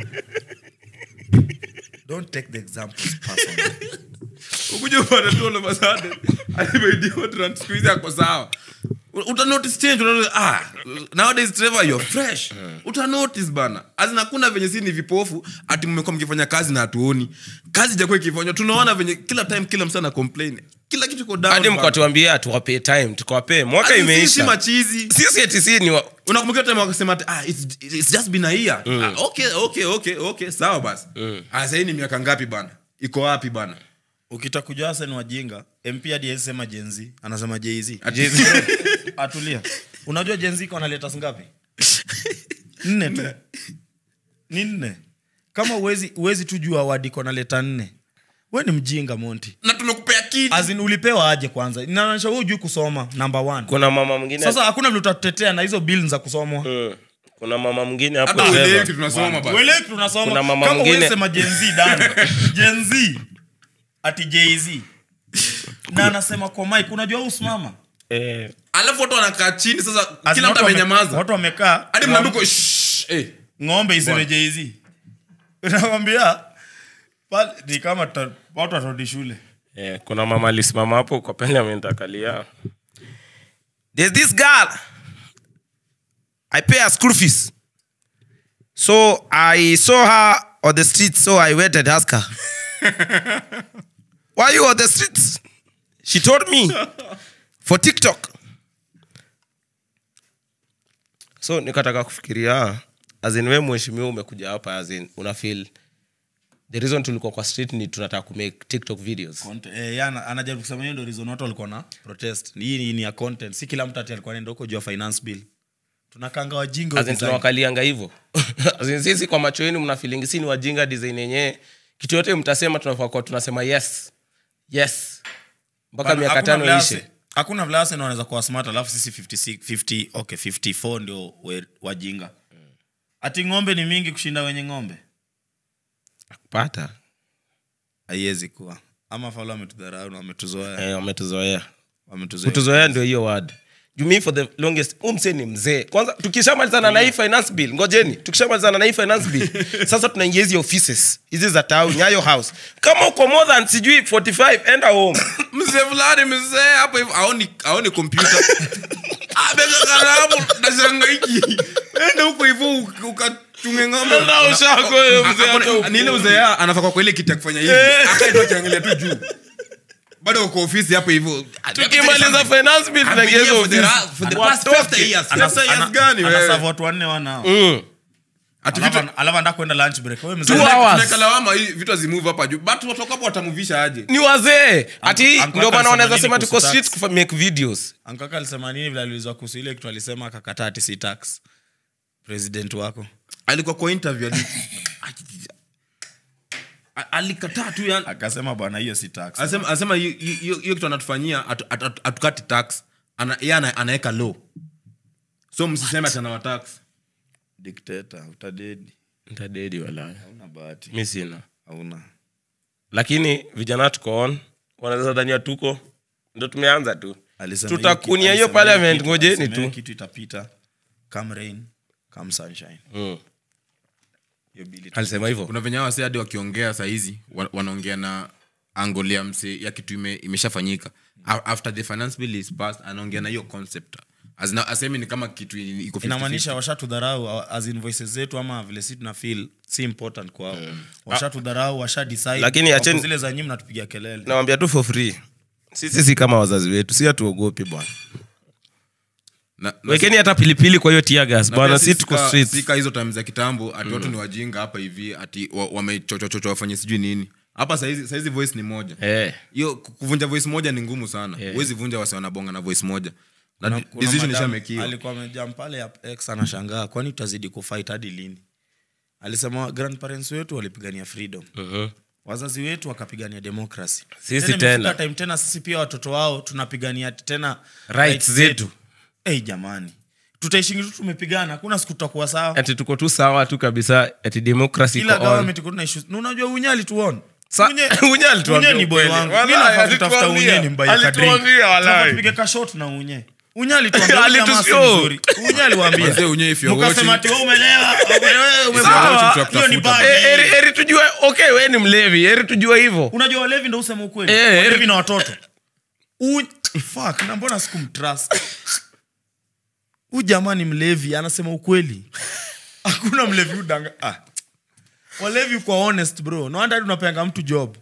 don't take the examples personal ukuja upate tu all of a sudden, ameidiwa trans- siku hizi ako sawa uta notice change uta ah nowadays Trevor you're fresh uta notice bana azina hakuna venye si ni vipofu ati mmekuwa mkifanya kazi na hatuoni kazi jakuwa ikifanywa tunaona venye kila time kila msana complain kila kitu iko down hadi bana. mkatuambia tuwapee time tukawapee mwaka Ati sisi si imeisha machizi sisi eti si ni wa... unakumbuka time wakasema ati, ah, it's, it's just been a year ah, okay okay okay okay sawa basi ah, sahii ni miaka ngapi bana iko wapi bana ukitaka kujua hasa ni wajinga mp hadi hawezi sema jenzi anasema jz atulia unajua jenzi iko na letters ngapi nne tu ni nne kama uwezi, uwezi tu jua wadi iko na leta nne we ni mjinga monti na tumekupea kiti azin ulipewa aje kwanza inaonyesha we ujui kusoma number one kuna mama mwingine sasa hakuna vile utatutetea na hizo bill za kusomwa Mm. kuna mama mwingine hapo hata uelewi Trevor. kitu tunasoma bana uelewi kitu tunasoma Kuna mama kama mwingine- uwezi sema jenzi dan jenzi ati jz na anasema kwa mike unajua usimama Eh, alafu watu wanakaa chini sasa As kila in mtu watu wame- amenyamaza watu wamekaa hadi ng'om- mnaduko shh, eh. ng'ombe iseme jz nawambia ni kama tuta- watu watarudi shule eh, kuna mama alisimama hapo kwa parliament akalia there's this girl i pay her school fees so i saw her on the street so i went and asked her why you on the streets she told me for tiktok so nikataka kufikiria azin we mheshimiwa umekuja hapa azin una feel the reason tulikuwa kwa street ni tunataka kumake tiktok videos Conte- eh, yeye ana- anajaribu kusema hiyo ndio reason watu walikuwa na protest hii ni- ni ya content si kila mtu ati alikuwa anaenda huko juu ya finance bill tunakanga wajinga As in tunawakalianga hivo As in sisi kwa macho yenu mnafilingi si ni wajinga design yenyewe kitu yote mtasema tunafaa kuwa tunasema yes yes mpaka miaka tano ishe hakuna vile Arsenal wanaweza kuwa smart alafu sisi 56 50 okay 54 ndio we- wajinga ati ng'ombe ni mingi kushinda wenye ng'ombe pata haiwezi kuwa ama falo wametudharau na wametuzoea eh, wametuzoea wametuzoea kutuzoea ndio hiyo word jumi for the longest huu msee ni mzee kwanza tukishamalizana na hii finance bill ngojeni tukishamalizana na hii finance bill sasa tunaingia hizi offices hizi za town nyayo house kama uko more than sijui 45 enda home mzee fulani mzee hapo hivyo aoni aoni kompyuta abega kalamu nashangaiki enda huko hivyo uk- ukatunge ng'ombe Enda ushako wewe, mzee, Hakuna- hata huko. ni ile mzee ya, anafaa kwa kwa ile kiti ya kufanya hivi akaenda akiangalia tu juu bado uko ofisi hapo hivyo tukimaliza finance bill tunaingia hizo For the ra- office for the past Watoke. 50 years. Ana- 50 years ana- gani wewe? anaserve watu wanne wanao Mm. Ati Alafu- vitu- alafu anataka kwenda lunch break wewe mzee Two hours. tunaweka lawama hii vitu azimove hapa juu but watu hapo watamuvisha aje ni wazee ati Uncle- ndio maana alisema wanaweza nini sema tuko kuhusu street tax? kufa make videos ankaka alisema nini vile aliulizwa kuhusu ile kitu alisema akakataa ati si tax president wako alikuwa kwa interview ali- A- alikataa tu yani akasema bwana hiyo si tax asema asema hiyo- hiyo hiyo kitu anatufanyia atu- atu- atu- atukati tax ana, yeye ana, anaweka law so msiseme ati anawa tax dictator utadedi ntadedi walaya hauna bahati mi sina hauna lakini vijana tuko on wanaweza dhania tuko ndo tumeanza tu Alisema tutakunia hiyo hiyo kitu- alisema parliament kitu- ngojeni alisema hiyo tu kitu itapita come rain come sunshine Mm. hiyo bili alisema hivyo kuna venye wase hadi wakiongea sahizi wa- wanaongea na angle ya mse ya kitu ime, imeshafanyika A- after the finance bill is passed anaongea na hiyo concept Azina- asemi ni kama kitu i- iko 50-50. inamaanisha washatudharau as in voices zetu ama vile si tuna feel si important kwao washatudharau washa decide Lakini wako acheni- zile za nyinyi mnatupigia kelele nawambia tu for free sisi si kama wazazi wetu si hatuogopi bwana Na- na- wekeni hata pilipili kwa hiyo tiagas na bwana pia si si tuko sika- streets sika hizo time za kitambo ati watu ni wajinga hapa hivi ati wa- wamechochochocho wafanye sijui nini hapa saizi saizi voice ni moja Eh. hiyo ku- kuvunja voice moja ni ngumu sana huwezi vunja wase wanabonga na voice moja na Kuna- di- kuna decision madam ishamekiwa alikuwa amejam pale ya x anashangaa kwani tutazidi kufight hadi lini alisema grandparents wetu walipigania freedom Mhm. wazazi wetu wakapigania democracy Sisi Tena tena. imefika time tena sisi pia watoto wao tunapigania tena Rights zetu. hey, jamani tutaishingi tu tumepigana hakuna siku tutakuwa sawa ati tuko tu sawa tu kabisa ati democracy kila iko on. government iko na issues na unajua unye alituona Sa- Unye- Unye alituambia Unye ni boy ukweli. wangu Wallahi, Mimi nafaa kutafuta alituambia. unye ni mbaye kadri. Alituambia, wallahi. Tunafaa tupige ka shot na unye unye alituambia huyu jamaa si Alitushow. mzuri. unye aliwaambia Wazee, Unye, if you're mkasema watching- ati wewe umelewa wewe umelewa. Sawa. hiyo ni bad. Eh, eri, eri tujue okay we ni mlevi eri tujue hivyo unajua walevi ndo usema ukweli Eh, walevi eh. na watoto Un- fuck na mbona sikumtrust huu jamaa ni mlevi anasema ukweli hakuna mlevi udanga ah. walevi kwa honest bro noanda unapeanga mtu job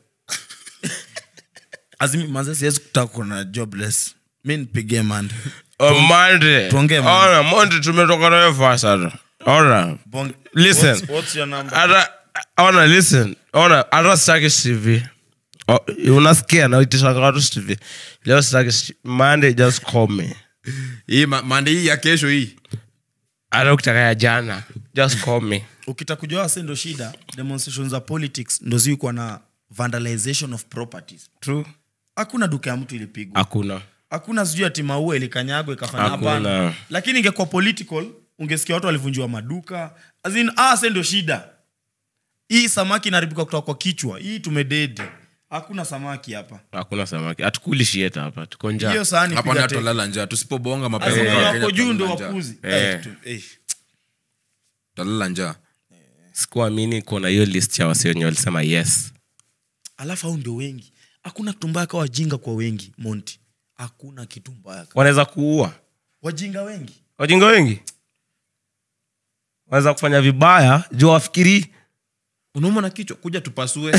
azimi manze siwezi kutaka kuna jobless mi nipigie mande On Monday. tuongee, man. Ona, Monday tumetoka nayo fast sana. Ona. Bonge- Listen. What's- what's your number? Hata ona listen. Ona hata sitaki CV. Oh, unasikia na itishanga watu CV. Leo sitaki CV. Monday just call me. hii ma- mande hii ya kesho hii Hata ukitaka ya jana just call me. ukita kujua wase ndo shida demonstration za politics ndo ziukwa na vandalization of properties True. hakuna duka ya mtu ilipigwa Hakuna. hakuna sijui ati maua ilikanyagwa ikafanya Hakuna. hapana lakini ingekuwa political ungesikia watu walivunjiwa maduka As in, ah, se ndio shida hii samaki inaribika kutoka kwa kichwa hii tumededi hakuna samaki hapa Hakuna samaki. Hatukuli shieta hapa. Tuko njaa. hiyo sahani hapa piga ni teke. tutolala njaa tusipobonga As in, mapema wenye kama wako Kenya juu ndo tutalala njaa. wapuzi Eh. Eh, tu- eh. tutalala njaa Sikuamini kuna hiyo list ya wasi wenye walisema yes. alafu au ndio wengi hakuna kitu mbaya ka wajinga kwa wengi monti hakuna kitu mbaya ka- Wanaweza kuua. wajinga wengi wajinga wengi wanaweza kufanya vibaya juu wafikiri unauma na kichwa kuja tupasue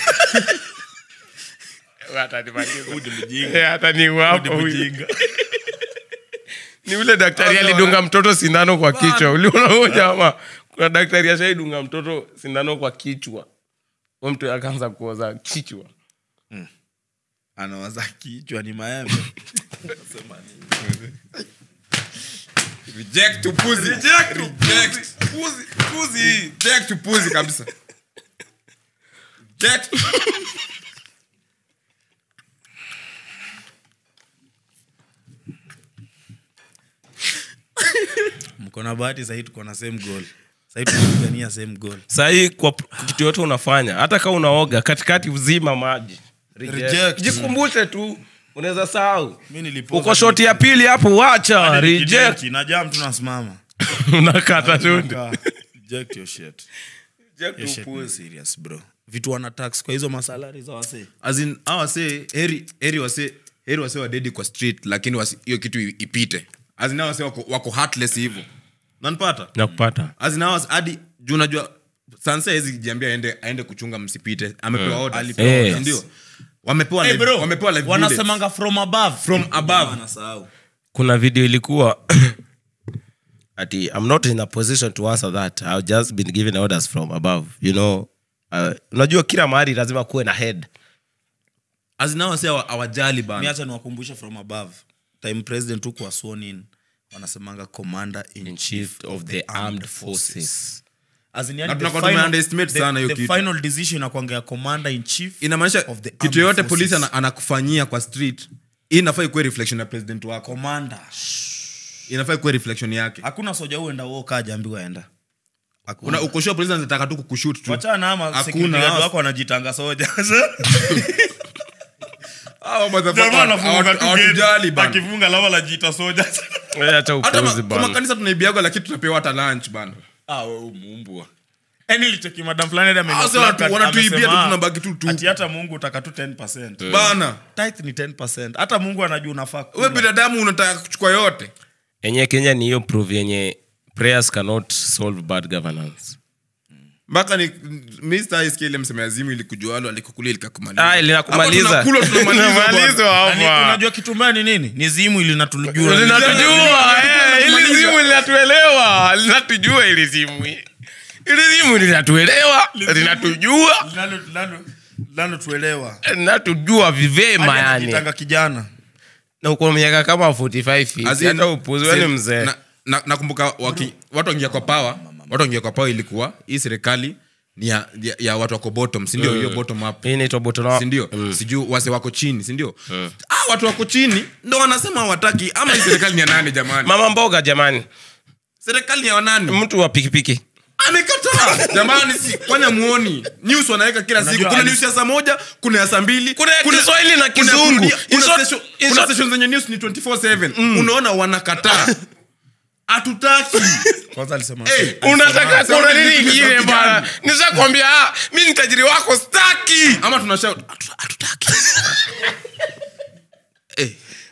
ni ule daktari alidunga mtoto sindano kwa kichwa uliona huyo jamaa kuna daktari ashaidunga mtoto sindano kwa kichwa huyo mtu akaanza kuoza kichwa anawaza kichwa ni maembe reject upuzi reject upuzi puzi reject upuzi kabisa reject mko na bahati sahii tuko na same goal sahii tunapigania same goal sahii kwa p- kitu yote unafanya hata kama unaoga katikati uzima maji Reject. Reject. jikumbushe tu unaweza sahau mi nilipoza uko shoti ya pili hapo wacha hadi reject nikidinki, najaa mtu nasimama unakata tu Kaa, reject your shit. Your shit ni serious bro vitu wana tax kwa hizo masalari za wasee as in hawa wase heri heri wase heri wase wadedi kwa street lakini wasi- hiyo kitu i- ipite as in hawa wase wako, wako heartless hivyo nanipata nakupata as in hawa wase- hadi juu unajua sansa hezi jiambia aende aende kuchunga msipite amepewa orders. Alipewa Eh. orders, ndio wamepewa hey live- bro wamepewa live wanasemanga from above From above. Wanasahau. kuna video ilikuwa ati i'm not in a position to answer that i've just been given orders from above you know uh, unajua kila mahali lazima kuwe na head bullets. as in hawa wase hawa- hawajali mi bana acha niwakumbushe from above time president huku wa sworn in wanasemanga commander in, in chief of the armed forces As in, yani Na the tunakuwa final- tumeunderestimate the- sana hiyo the kitu. final decision inakwangea commander in chief inamaanisha of the kitu armed yoyote forces. polisi ana- anakufanyia kwa street hii inafaa ikuwe reflection ya president wako commander inafaa ikuwe reflection yake hakuna soja uenda woka ajaambiwa enda Una- ukoshua polisi anataka tu kukushut tu wachana ama Hakuna. security guard wako wanajitanga soja Hawa motherfucker Jamaa anafunga hawatu- tu hawatujali gate, bana. akifunga lava lajiita soja Eh, hata hata ma- upuzi kwa bana makanisa tunaibiagwa lakini tunapewa hata lunch bana Ah, wewe umumbwa yani lichoki madam fulani hadi ameni- Ah, sasa wanatu- amesema, wanatuibia tu, ah, tunabaki tu tu. ati hata mungu utaka tu 10 bana Tithe ni 10 hata mungu anajua unafaa we kula. binadamu unataka kuchukua yote yenye kenya ni hiyo prove yenye prayers cannot solve bad governance mpaka ni mr isk ile mseme azimu ilikujualo alikukulia ilikakumaliza ah, linakumaliza Hapa tunakula, tunamaliza bwana. Linamalizwa Nani- hapa. unajua kitu mbaya ni nini ni zimu ili natujua linatujua eh, ili zimu linatuelewa linatujua ili zimu ili zimu linatuelewa linatujua linalotuelewa linatujua vivema yani tanga kijana na uko miaka kama 45 As hivi in, hata upuzi wewe ni se- mzee na- na- nakumbuka waki- watu waingia kwa pawa watu waingia kwa pawa ilikuwa hii serikali ni ya, ya, ya watu wako bottom sindio hiyo bottom up hii inaitwa botono sindio sijuu wase wako chini sindio ah, watu wako chini ndo wanasema hawataki ama hii serikali ni ya nani jamani mama mboga jamani serikali ni ya wanani mtu wa pikipiki amekataa jamani si kwani amuoni news wanaweka kila siku Unajua kuna ali- news ya saa moja kuna ya saa mbili Kuna ya Kiswahili na kuna Kizungu. kurudia, In kuna short- station- in kuna short- station zenye news ni 24/7 unaona wanakataa hatutaki kwanza alisema Hey, unataka Sema kuna ni nini vitu vya ingine kupigana. bana nishakwambia ah, mi ni tajiri wako staki ama tunashout "Hatu- hatutaki Eh,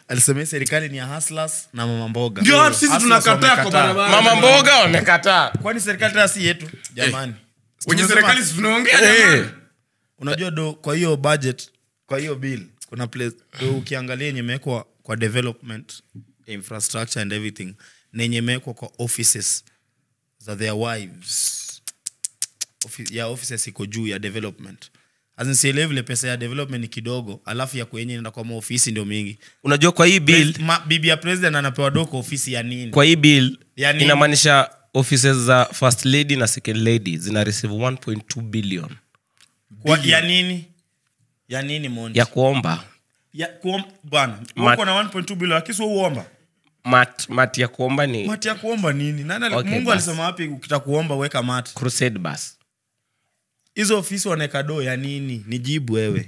alisema hii serikali ni ya hustlers na mama mboga Ndio watu sisi Hustlers tunakataa kwa wamekataa. barabara. mama mboga wamekataa kwani serikali tena si yetu jamani wenye Tumesema- serikali si tunaongea Eh. jamani. unajua do kwa hiyo budget kwa hiyo bill kuna place do ukiangalia yenye imewekwa kwa development infrastructure and everything na yenye imewekwa kwa offices za their wives Offi- ya offices iko juu ya development azinsielewe vile pesa ya development ni kidogo alafu ya kwenye inaenda kwa maofisi ndio mingi unajua kwa hii bill Ma, bibi ya president anapewa doko ofisi ya nini kwa hii bill Ya nini? inamaanisha offices za first lady na second lady zina receive 1.2 billion Kwa- ya nini ya nini Monty? ya kuomba ya kuom, bwana Mat- uko na 1.2 bilioni lakini sio uomba mat, mat ya kuomba ni mati ya kuomba nini nani ali- Okay, mungu basi. alisema wapi ukita kuomba weka mati crusade bus hizo ofisi wanaweka doo ya nini nijibu wewe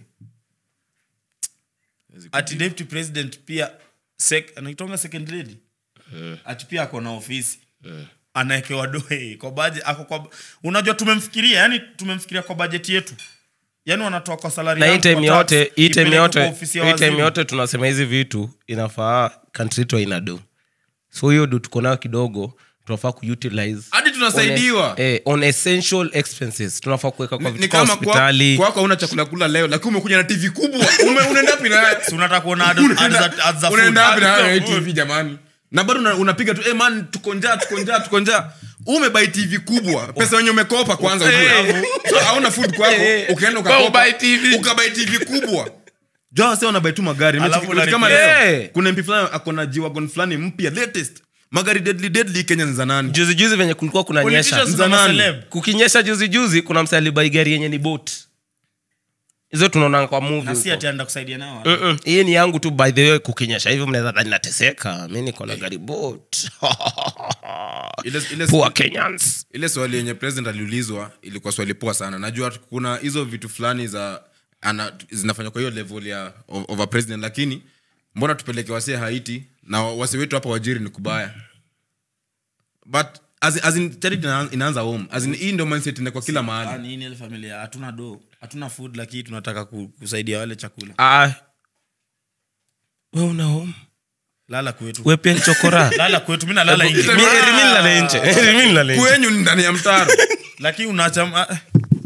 ati deputy president pia sek, anaitonga second lady ati pia ako na ofisi anaekewa doo eh, kwa budget ako kwa unajua tumemfikiria yani tumemfikiria kwa bajeti yetu yani wanatoa kwa salari na hii yangu time kwa yote tax, hii time ipeleke yote kwa ofisi ya hii time waziri. yote tunasema hizi vitu inafaa country yetu haina do so hiyo do tuko nayo kidogo tunafaa kuutilize hadi tunasaidiwa on, eh, on essential expenses tunafaa kuweka kwa ni vitu kwa kama kwa- hospitali kwako hauna chakula kula leo lakini umekuja na tv kubwa Ume- unaenda wapi na Si unataka kuona ad- ads za- ads za food. unaenda wapi na Ads za hayo food. tv jamani na bado una- unapiga tu hey man tuko njaa tuko njaa tuko njaa umebai tv kubwa pesa wenye umekopa kwanza ujue so hauna food kwako Eh, ukaenda kwa ukakopa ubuy TV. ukabai tv kubwa jua wase wanabai tu magari Alafu Mechi- mechi kama unalipia. leo Eh. kuna mp fulani ako na jiwagon fulani mpya latest magari deadly deadly kenya ni za nani juzi juzi venye kulikuwa kuna nyesha Politicians Za na nani? maceleb. kukinyesha juzi juzi kuna mse alibai gari yenye ni boat hizo tunaona kwa movie na si huko. ati anaenda kusaidia nao Mm-mm. hii ni yangu tu by the way kukinyesha hivyo mnaweza dhani nateseka mi niko na gari boat ile, ile, poor kenyans ile swali yenye president aliulizwa ilikuwa swali poa sana najua kuna hizo vitu fulani za ana, zinafanywa kwa hiyo level ya of, of a president lakini mbona tupeleke wasee haiti na wase wetu hapa wajiri ni kubaya but as, in- as in, charity ina- inaanza home as in, hii ndio mindset ina kwa kila Ah, mahali nini ile familia hatuna do hatuna food lakini tunataka ku- kusaidia wale chakula ah. we una home lala kwetu we pia ni chokora lala kwetu mi nalala Mi- nje Rimi nilale nje Rimi nilale nje. kwenyu ni ndani ya mtaro lakini unaacha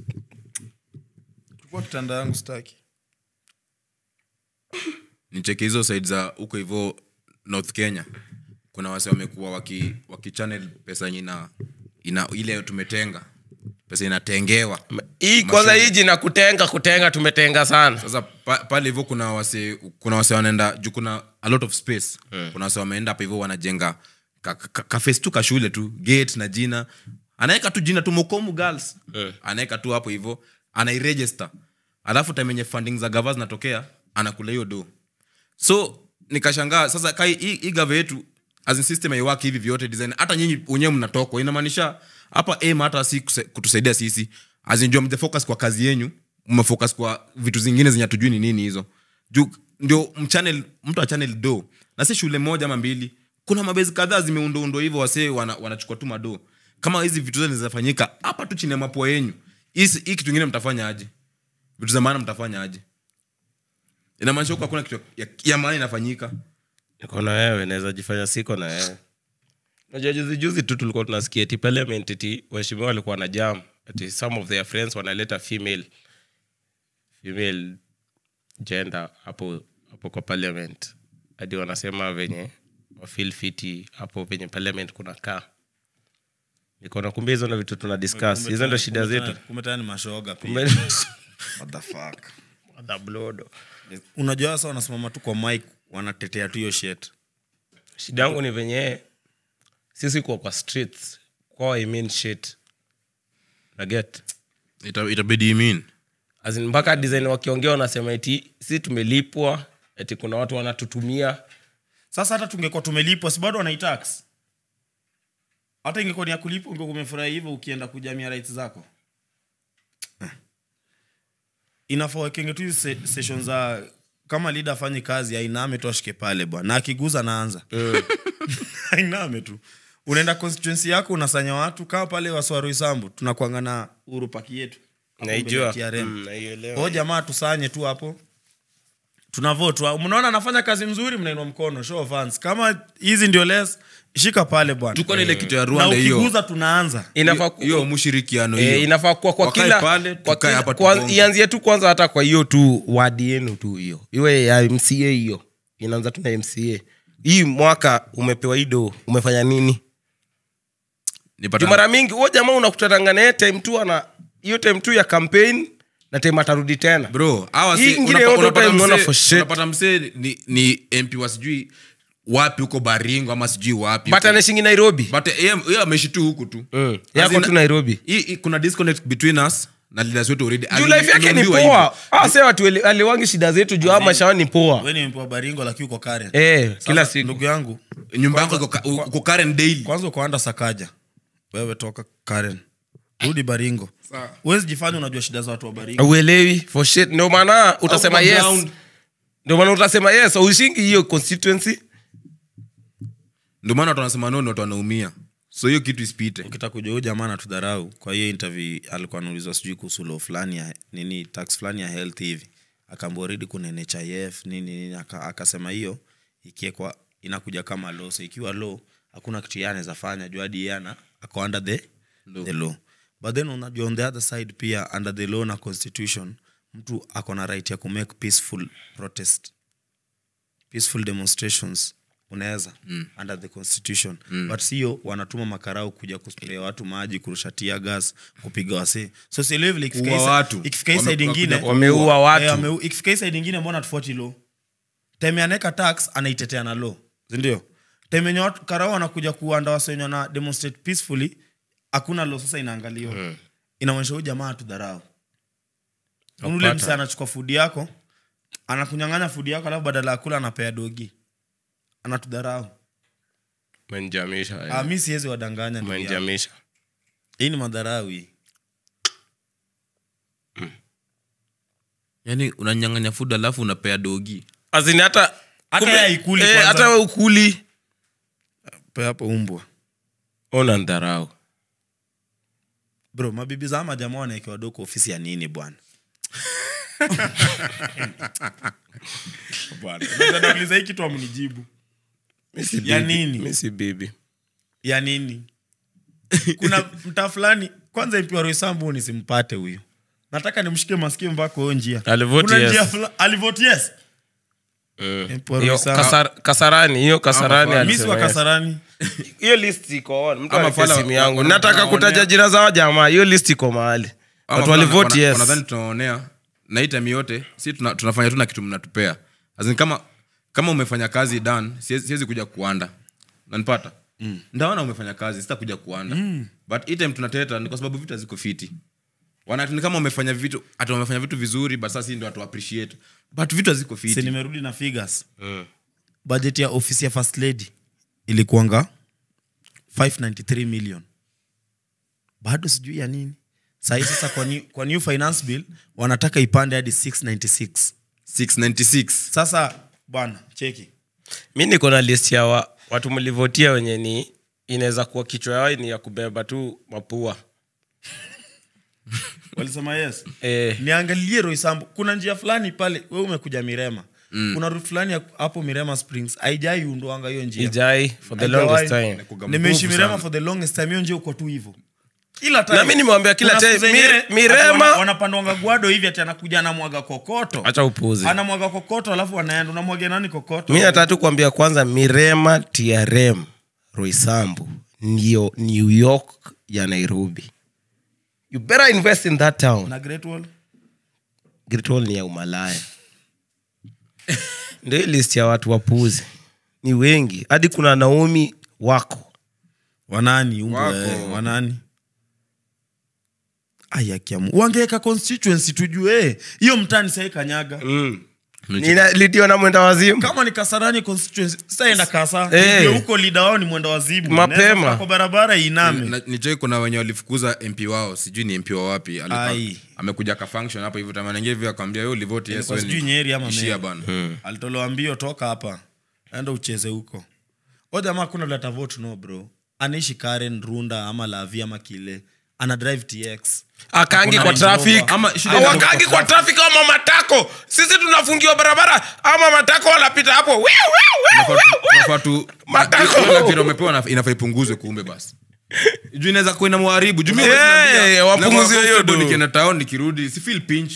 chukua kitanda yangu staki nicheke hizo side za huko hivyo north kenya kuna wase wamekuwa waki, waki channel pesa yenye ina, ina ile tumetenga pesa inatengewa hii kwanza hii jina kutenga kutenga tumetenga sana sasa pa, pale hivyo kuna wase kuna wase wanaenda juu kuna a lot of space kuna wase wameenda hapa hivyo wanajenga ka, ka, ka face tu kashule tu gate na jina anaweka tu jina tu mokomu girls anaweka tu hapo hivyo anairegister alafu time yenye funding za gava zinatokea anakula hiyo do so nikashangaa sasa kai hii hii gava yetu as in system haiwaki hivi vyote design hata nyinyi wenyewe mnatokwa inamaanisha hapa aim hata si kuse- kutusaidia sisi as in jua mjafocus kwa kazi yenyu mmefocus kwa vitu zingine zenye hatujui ni nini hizo juu ndio mchannel mtu achannel do na si shule moja ama mbili kuna mabezi kadhaa zimeundoundwa hivyo wasee wana, wanachukua tu mado kama hizi vitu zote zinafanyika hapa tu chini ya mapua yenyu hii si- hii kitu ingine mtafanya aje vitu za maana mtafanya aje inamaanisha huko hakuna kitu ya, ya maana inafanyika niko na wewe naweza jifanya siko na wewe najua juzi juzi tu tulikuwa tunasikia ti parliament ti waheshimiwa walikuwa na jam ati some of their friends wanaleta female female gender hapo hapo kwa parliament hadi wanasema venye wafil fiti hapo venye parliament kuna kaa nikaona kumbe hizo ndo vitu tuna discuss hizo ndo shida zetu kumetana ni mashoga pia Kumbe- What the fuck? Mother blood. unajua sasa wanasimama tu kwa mic wanatetea tu hiyo shit shida yangu ni venye sisi kuwa kwa streets kwao I mean shit naget Ita, itabidi imin As in, mpaka design wakiongea wanasema eti si tumelipwa eti kuna watu wanatutumia sasa hata tungekuwa tumelipwa si bado wanaitax hata ingekuwa ni ya kulipwa ungekuwa umefurahi hivyo ukienda kujamia rights zako Eh. inafaa wakenge tu hizi se- session za kama leader afanye kazi ainame tu ashike pale bwana na akiguza naanza ainame tu unaenda constituency yako unasanya watu kaa pale waswaroisambu tunakwanga na uru paki yetu Hapo mbele ya naijua TRM. Mm, naielewa. Kwa hiyo jamaa tusanye tu hapo tuna vote Wa- mnaona anafanya kazi mzuri mnainua mkono show of hands kama hizi ndio less shika pale bwana tuko na ile kitu ya na rwanda hiyo ukiguza tunaanza inafaa ku- hiyo mushirikiano Eh, hiyo inafaa kuwa kwa Wakae kila pale, kwa tukae kila- hapa kwa- tubonge. ianzie tu kwanza hata kwa hiyo tu wadi yenu tu hiyo iwe ya mca hiyo inaanza tu na mca hii mwaka umepewa ido umefanya nini Nipata- Juu mara mingi huo jamaa unakutananga naye time tu ana hiyo time tu ya campaign na time atarudi tena bro hawa Hii si- ingine unapa- yote unapata utaimwona msee- for shit. unapata msee ni, ni mp wa sijui wapi huko baringo ama sijui wapi but anashingi nairobi but yeye yeye ameishi tu huku tu Mm. As yako in- tu nairobi hii- hii kuna disconnect between us na leaders wetu already juu life yake ni Aliambiwa poa hivyo. Ah, sasa watu ele- aliwangi shida zetu juu ama shawa ni poa we ni mpewa baringo lakini uko karen eh kila Sasa, siku ndugu yangu nyumba yako iko ka- uko Karen daily kwanza ukoanda sakaja wewe toka karen rudi baringo huwezi jifanya unajua shida za watu wa baringo uelewi for shit ndio maana utasema Au kwa yes ground. ndio maana utasema yes ushingi hiyo constituency ndio maana watu wanasema no watu wanaumia so hiyo kitu isipite ukitaka kujua huyu jamaa anatudharau kwa hiyo interview alikuwa anaulizwa sijui kuhusu law fulani ya nini tax fulani ya health hivi akaambua redi kuna nhif nini nini aka- akasema hiyo ikiekwa inakuja kama law so ikiwa law hakuna kitu yeye anaweza fanya juu hadi yeye ana ako under the, the law but then unajua on the other side pia under the law na constitution mtu ako na right ya kumake peaceful protest peaceful demonstrations unaweza mm. under the constitution mm. but sio wanatuma makarau kuja kusprea watu maji kurusha tia gas kupiga wasee so sielewi vile ikifika Kuua hii sa- watu. ikifika hii Wame- side ingine wakuja wameua watu. Eh, wameu- ikifika hii side ingine mbona tufuati law time anaweka tax anaitetea na law sindio time yenye watu karau wanakuja kuanda wasenyo na demonstrate peacefully hakuna law sasa inaangaliwa mm. inaonyesha huyu jamaa atudharau ule Napata. msa anachukua fudi yako anakunyang'anya fudi yako alafu badala ya kula anapea dogi anatudharau menjamisha Ah, mi siwezi wadanganya ndugu yangu. menjamisha hii ni madharau hii yani unanyang'anya food alafu unapea dogi azini hata Hata kumbe- yeye haikuli eh, kwanza. hata we ukuli pe hapo umbwa ona ndharau bro mabibi za ama jamaa wanaekewa doko ofisi ya nini bwana Bwana, unaweza nauliza hii kitu amnijibu Ya nini? misi bibi ya nini kuna mtaa fulani kwanza mpiwa roisambu nisimpate huyu nataka nimshike masikio mpaka huyo njia Alivote Kuna yes. njia fula- alivote yes Mpiwa Hiyo Roysambu. kasar- kasarani hiyo kasarani Ama mi si wa alisema yes. kasarani hiyo list iko on mtu Ama alipia fala- simu yangu wana- nataka wanaonea- kutaja jina za wa jamaa hiyo list iko mahali Ama watu wana- walivote wana- yes wanadhani tunaonea na hii time yote si tuna, tunafanya tu na kitu mnatupea As in kama kama umefanya kazi dan siwezi siwezi kuja kuanda nanipata mm. ndaona umefanya kazi sitakuja kuanda mm. but hii time tunateta ni kwa sababu vitu haziko fiti Wana- ni kama umefanya vitu hata umefanya vitu vizuri but sasa hii ndio watu appreciate but vitu haziko si fiti nimerudi na figures budget ya ofisi ya first lady ilikuanga 593 million bado sijui ya nini sahii sasa kwa new, kwa new finance bill wanataka ipande hadi 696 696 sasa bwana cheki mi niko na list ya wa, watu mlivotia wenye ni inaweza kuwa kichwa yao ni ya kubeba tu mapua walisema yes eh, niangalie roisambu kuna njia fulani pale we umekuja mirema mm. kuna route fulani ya- hapo mirema springs aijai undoanga hiyo njia ijai for the Haijawahi. longest time Inakuga nimeishi mbovu mirema sana. for the longest time hiyo njia uko tu hivo ila time- Na mi nimewambia kila kuna time, siku zenyewe, Mire- Mirema- ati wana- wanapandwanga gwado hivi ati anakuja anamwaga kokoto hacha upuzi anamwaga kokoto alafu anaenda unamwaga nani kokoto mi nataka tu kuambia kwanza mirema trm roisambu ndio new york ya nairobi you better invest in that town na great wall Great Wall ni ya umalaya ndio hii list ya watu wapuzi ni wengi hadi kuna naomi wako wanani umbwa, Wako. eh, wanani ayakiamu wangeweka constituency tujue eh, hiyo mtani sahii kanyaga Nina- lidio na mwenda wazimu kama ni kasarani constituency sitaenda kasa Eh. Nijue huko lida wao ni mwenda wazimu Mapema. Naweza fika kwa barabara iname Na- nijoi kuna wenye walifukuza mp wao sijui ni mp wa wapi Alipa- Ai. amekuja ka function hapo hivyo tamanaingia hivyo akwambia yo livoti yes Ilikuwa wewe ni- sijui nyeri ama ishia Meru. bana alitolewa mbio toka hapa enda ucheze huko o jamaa kuna leta vote no bro anaishi karen runda ama lavi ama kile ana drive tx akangi Hakuna kwa Range traffic Rover. Ama shida awakangi iko kwa traffic ama matako sisi tunafungiwa barabara ama matako wanapita hapo Wiu, wiu, wiu, wiu, wiu. Tunafaa tu- Matako. hiyo lakini wamepewa na- inafaa ipunguzwe kumbe basi juu inaweza kuwa inamharibu juu mimi Eh, wakati naambia, wapunguzie nakuwa hiyo comfortable do. nikienda town nikirudi si feel pinch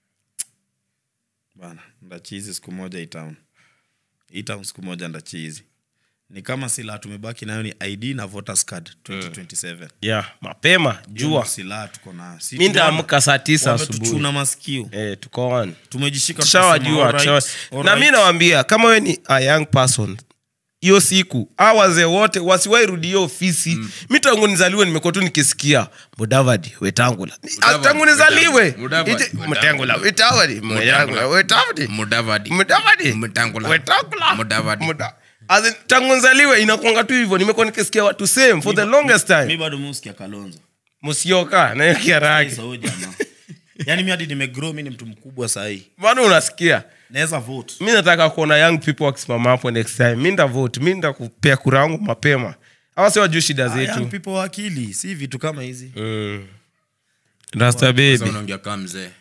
bana ndachizi siku moja itown itown siku moja ndachizi ni kama silaha tumebaki nayo ni id na voters card 2027 yeah mapema Hiyo jua ndio silaha tuko nayo Si mi tunaona- ndaamka saa tisa asubuhi wametuchuna masikio eh, tuko on tumejishika tukasema, tushawajua alright, tushawa- na alright. mi nawambia kama we ni a young person hiyo siku a wazee wote wasiwai rudi hiyo ofisi mm. mi tangu nizaliwe nimekuwa tu nikisikia mudavadi wetangula Ni- ah, Mudavadi, tangu nizaliwe Mudavadi, Ite- Mudavadi. mutangula wetavadi mutangula wetavadi mudavadi mudavadi Mutangula. wetangula Mudavadi. Muda- As in, tangu nzaliwe inakwanga tu hivyo nimekuwa nikisikia watu same for the longest mi time bado muskia kalonzo musioka nayo kiaraki Sasa huyo jamaa yaani mi hadi nimegrow mi ni mtu mkubwa sahii bado unasikia naweza vote mi nataka kuona young people wakisimama hapo next time mi nda vote mi nda kupea kura yangu mapema awa si wajuu shida Ah, young zetu people wa akili si vitu kama hizi Mm. rasta Sasa baby unaongea kama mzee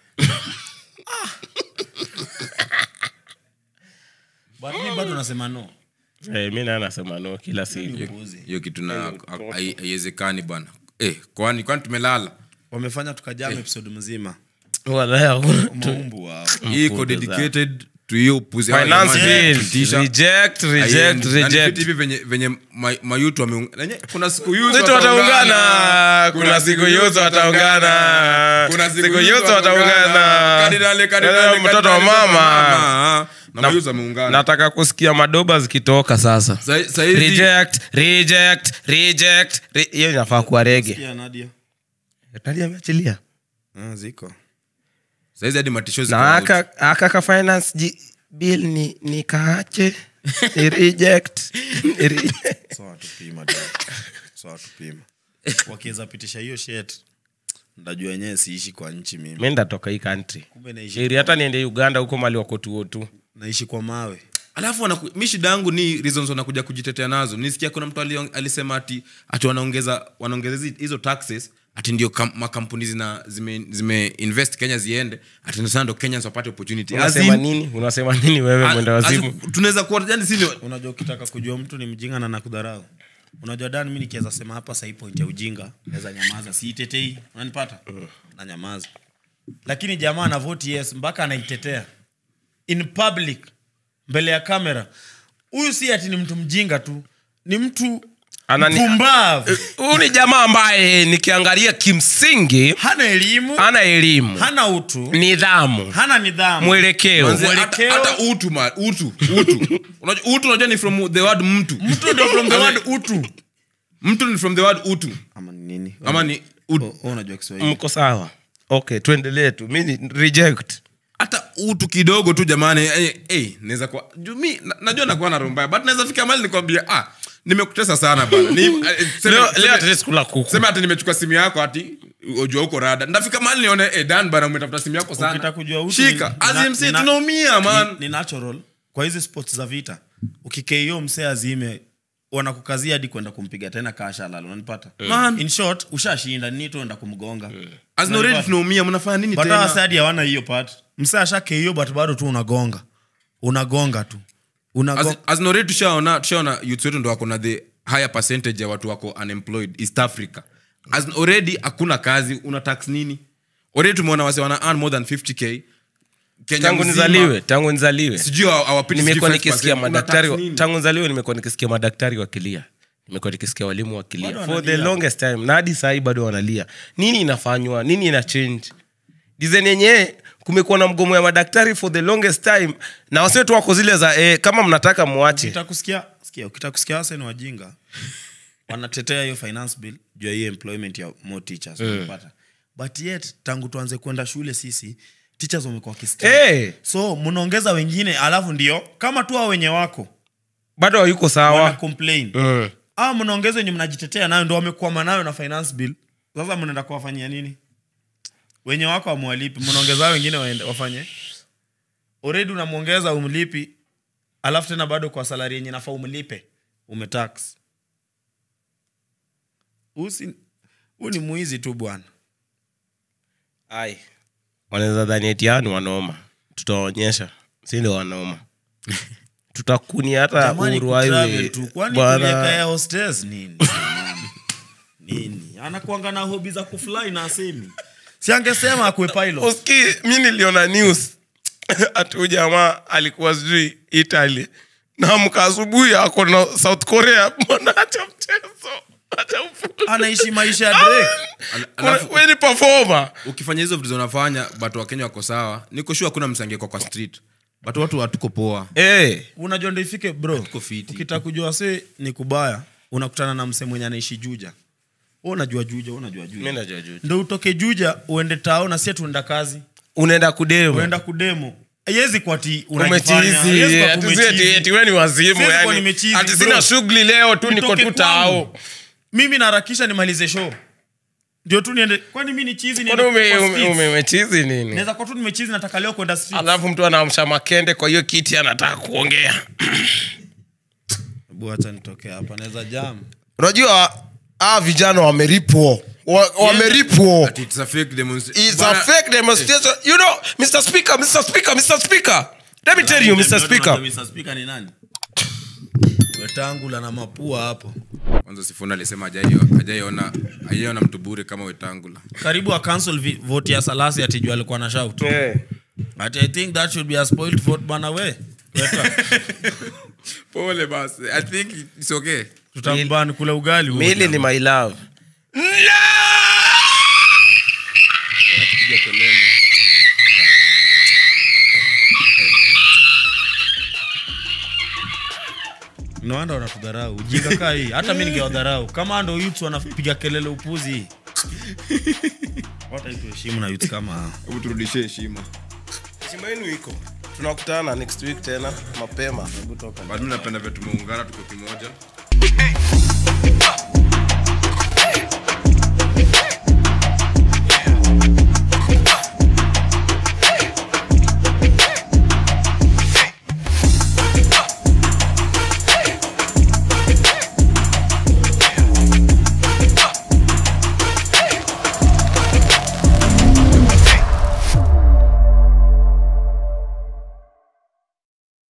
but mi bado nasema no Eh, mi naye nasema no kila siku Upuuzi. hiyo kitu na hai- haiwezekani bwana eh, kwani kwani tumelala wamefanya tukajama episode mzima Wallahi, hakuna- maumbu wao hii iko Mpuuzi dedicated to hiyo upuzi Hawa finance jamani, bill kutisha. reject reject Haiendi. Na ni vitu reject hivi venye venye ma- mayutu wameung- Nenye, kuna siku youth Situ wataungana. wataungana kuna siku yote wataungana Kuna siku youth yote wataungana Kardinali, kardinali, Eh, mtoto wa kardinali, mama mama. Na mayouth wameungana. nataka kusikia madoba zikitoka sasa Sa- saizi- reject reject reject re- hiyo inafaa kuwa rege Sikia, Nadia nani ameachilia ah, ziko saizi hadi matisho ziko na out. aka aka ka finance ji- bill ni ni kaache ni reject Ni reject. sawa tupima tu. sawa tupima wakiweza pitisha hiyo shet ndajua wenyewe siishi kwa nchi mimi mi ndatoka hii country kumbe naishi, eri hata niende uganda huko mali wakotuo tu naishi kwa mawe alafu wanaku- mi shida yangu ni reasons wanakuja kujitetea nazo nisikia kuna mtu aliong- alisema ati ati wanaongeza wanaongeza hizi- hizo taxes ati ndio kam, makampuni zina zime, zime invest kenya ziende ati ndio sana ndo kenyans wapate opportunity As unasema in- nini unasema nini wewe a- mwenda as wazimu in, tunaweza kuwa yani sisi ndio- unajua ukitaka kujua mtu ni mjinga na nakudharau unajua dan mi nikiweza sema hapa sahii point ya ujinga naweza nyamaza siitetei unanipata na nyamaza lakini jamaa ana vote yes mpaka anaitetea in public mbele ya kamera huyu si ati ni mtu mjinga tu ni mtu Anani- mpumbavu huyu ni jamaa ambaye nikiangalia kimsingi hana elimu ana elimu hana utu nidhamu hana nidhamu mwelekeo Manze, hata- Mwelekeo- hata utu ma, utu utu unajua utu unajua ni from the word mtu mtu ndio from the word utu mtu ni from the word utu ama ni nini ama ni ut, Oh, oh, unajua kiswahili mko sawa okay tuendelee tu mi ni reject hata utu kidogo tu jamani eh, eh, naweza kuwa juu mi na, najua nakuwa na roho mbaya but naweza fika mali nikwambia ah nimekutesa sana bana ni, eh, seme- leo seme- leo atleast kula kuku sema ati nimechukua simu yako ati ujua huko rada ndafika mali nione eh, dan bana umetafuta simu yako sana Ukitaka kujua utu shika ni- nina- azimsi nina- tunaumia man ni, ni natural kwa hizi sports za vita ukikeio msee azime wanakukazia hadi kwenda kumpiga tena kashalala unanipata Man. in short ushashinda ni tu enda kumgonga As in already tunaumia mnafanya nini but hawa tena sadi hawana hiyo part msee ashakeio but bado tu unagonga unagonga tu unagonga azinore tushaona tushaona youth wetu ndo wako na the higher percentage ya watu wako unemployed east africa As in already hakuna kazi una tax nini already tumeona wase wana earn more than 50k Kenya tangu mzima, nizaliwe tangu nizaliwe sijui hawa- hawapiti nimekuwa 65%. nikisikia Una madaktari tax nini? tangu nzaliwe nimekuwa nikisikia madaktari wakilia nimekuwa nikisikia walimu wakilia Bado for the wanalia. longest time na hadi sahii bado wanalia nini inafanywa nini ina change design yenyewe kumekuwa na mgomo ya madaktari for the longest time na wasetu wako zile za eh, kama mnataka muache ukitaka kusikia sikia ukitaka kusikia wase ni wajinga wanatetea hiyo finance bill juu ya hiyo employment ya more teachers unapata but yet tangu tuanze kwenda shule sisi teachers wamekuwa wakistay. Eh. so mnaongeza wengine alafu ndio kama tu hao wenye wako bado hayuko wana sawa complain mm. au mnaongeza wenye mnajitetea nayo ndo wamekwama nayo na finance bill sasa mnaenda kuwafanyia nini wenye wako wamwalipi mnaongeza hao wengine waende- wafanye already unamwongeza umlipi alafu tena bado kwa salari yenye nafaa umlipe umetax usi huu ni mwizi tu bwana ai wanaweza dhani etiani wanoma tutawaonyesha si ndio wanoma tutakuni hata Jamani, Uhuru kutravel Highway. tu. Kwani Bwana- tuliweka ya hostess nini nini anakuanga na hobi za kufly na asemi si angesema akue pilot uski mi niliona news ati huyu jamaa alikuwa sijui italy namka asubuhi ako na south korea mbona acha mchezo acha ufu- anaishi maisha ya Drake Al- Kuna- alafu we ni performer ukifanya hizo vitu zinafanya but wakenya wako sawa niko sure hakuna msangeko kwa street but watu hatuko poa Eh, unajua ndo ifike bro Tuko fiti. ukitaka kujua se ni kubaya unakutana na mse mwenye anaishi juja Wewe unajua juja wewe unajua mi juja najua juu. ndo utoke juja uende tao na sie tuenda kazi unaenda kudemu uenda kudemo haiwezi kuwa ati umechizi unajifanya, haiwezi kuwa ati tu si ati- umechizi. ati we ni wazimu Siwezi kuwa yani nimechizi, ati bro. sina shughuli leo tu niko Nitoke tu tao kwangu. mimi naharakisha nimalize show ndio tu niende kwani mi ni chizi Kwani niende ume- kwa ume- streets? ume- umechizi nini naweza kuwa tu nimechizi nataka leo kwenda street. alafu mtu anaamsha makende kwa hiyo kiti anataka kuongea Hebu acha nitoke hapa naweza jam unajua aa vijana wameripwa Wa- wameripwa Ati it's a fake demonstration. It's a Bana- fake demonstration. You know, Mr. Speaker, Mr. Speaker, Mr. Speaker. Let me tell you, Mr. Speaker. Mr. Speaker ni nani wetangula na mapua hapo kwanza sifuna alisema hajai- hajaiona hajaiona mtu bure kama wetangula karibu a cancel vi- vote ya salasi atijua alikuwa na shout but i think that should be a spoiled vote bana we Weka. pole basi i think it's okay tutambani kula ugali huo Mili ni jamaa. my love. no wonder wanatudharau ujinga kaa hii hata mi ningewadharau kama ndo youths wanapiga kelele upuzi wata tuheshimu na youths kama hao hebu turudishie heshima Heshima yenu iko. Tunakutana next week tena mapema. but mi napenda vya tumeungana tuko kimoja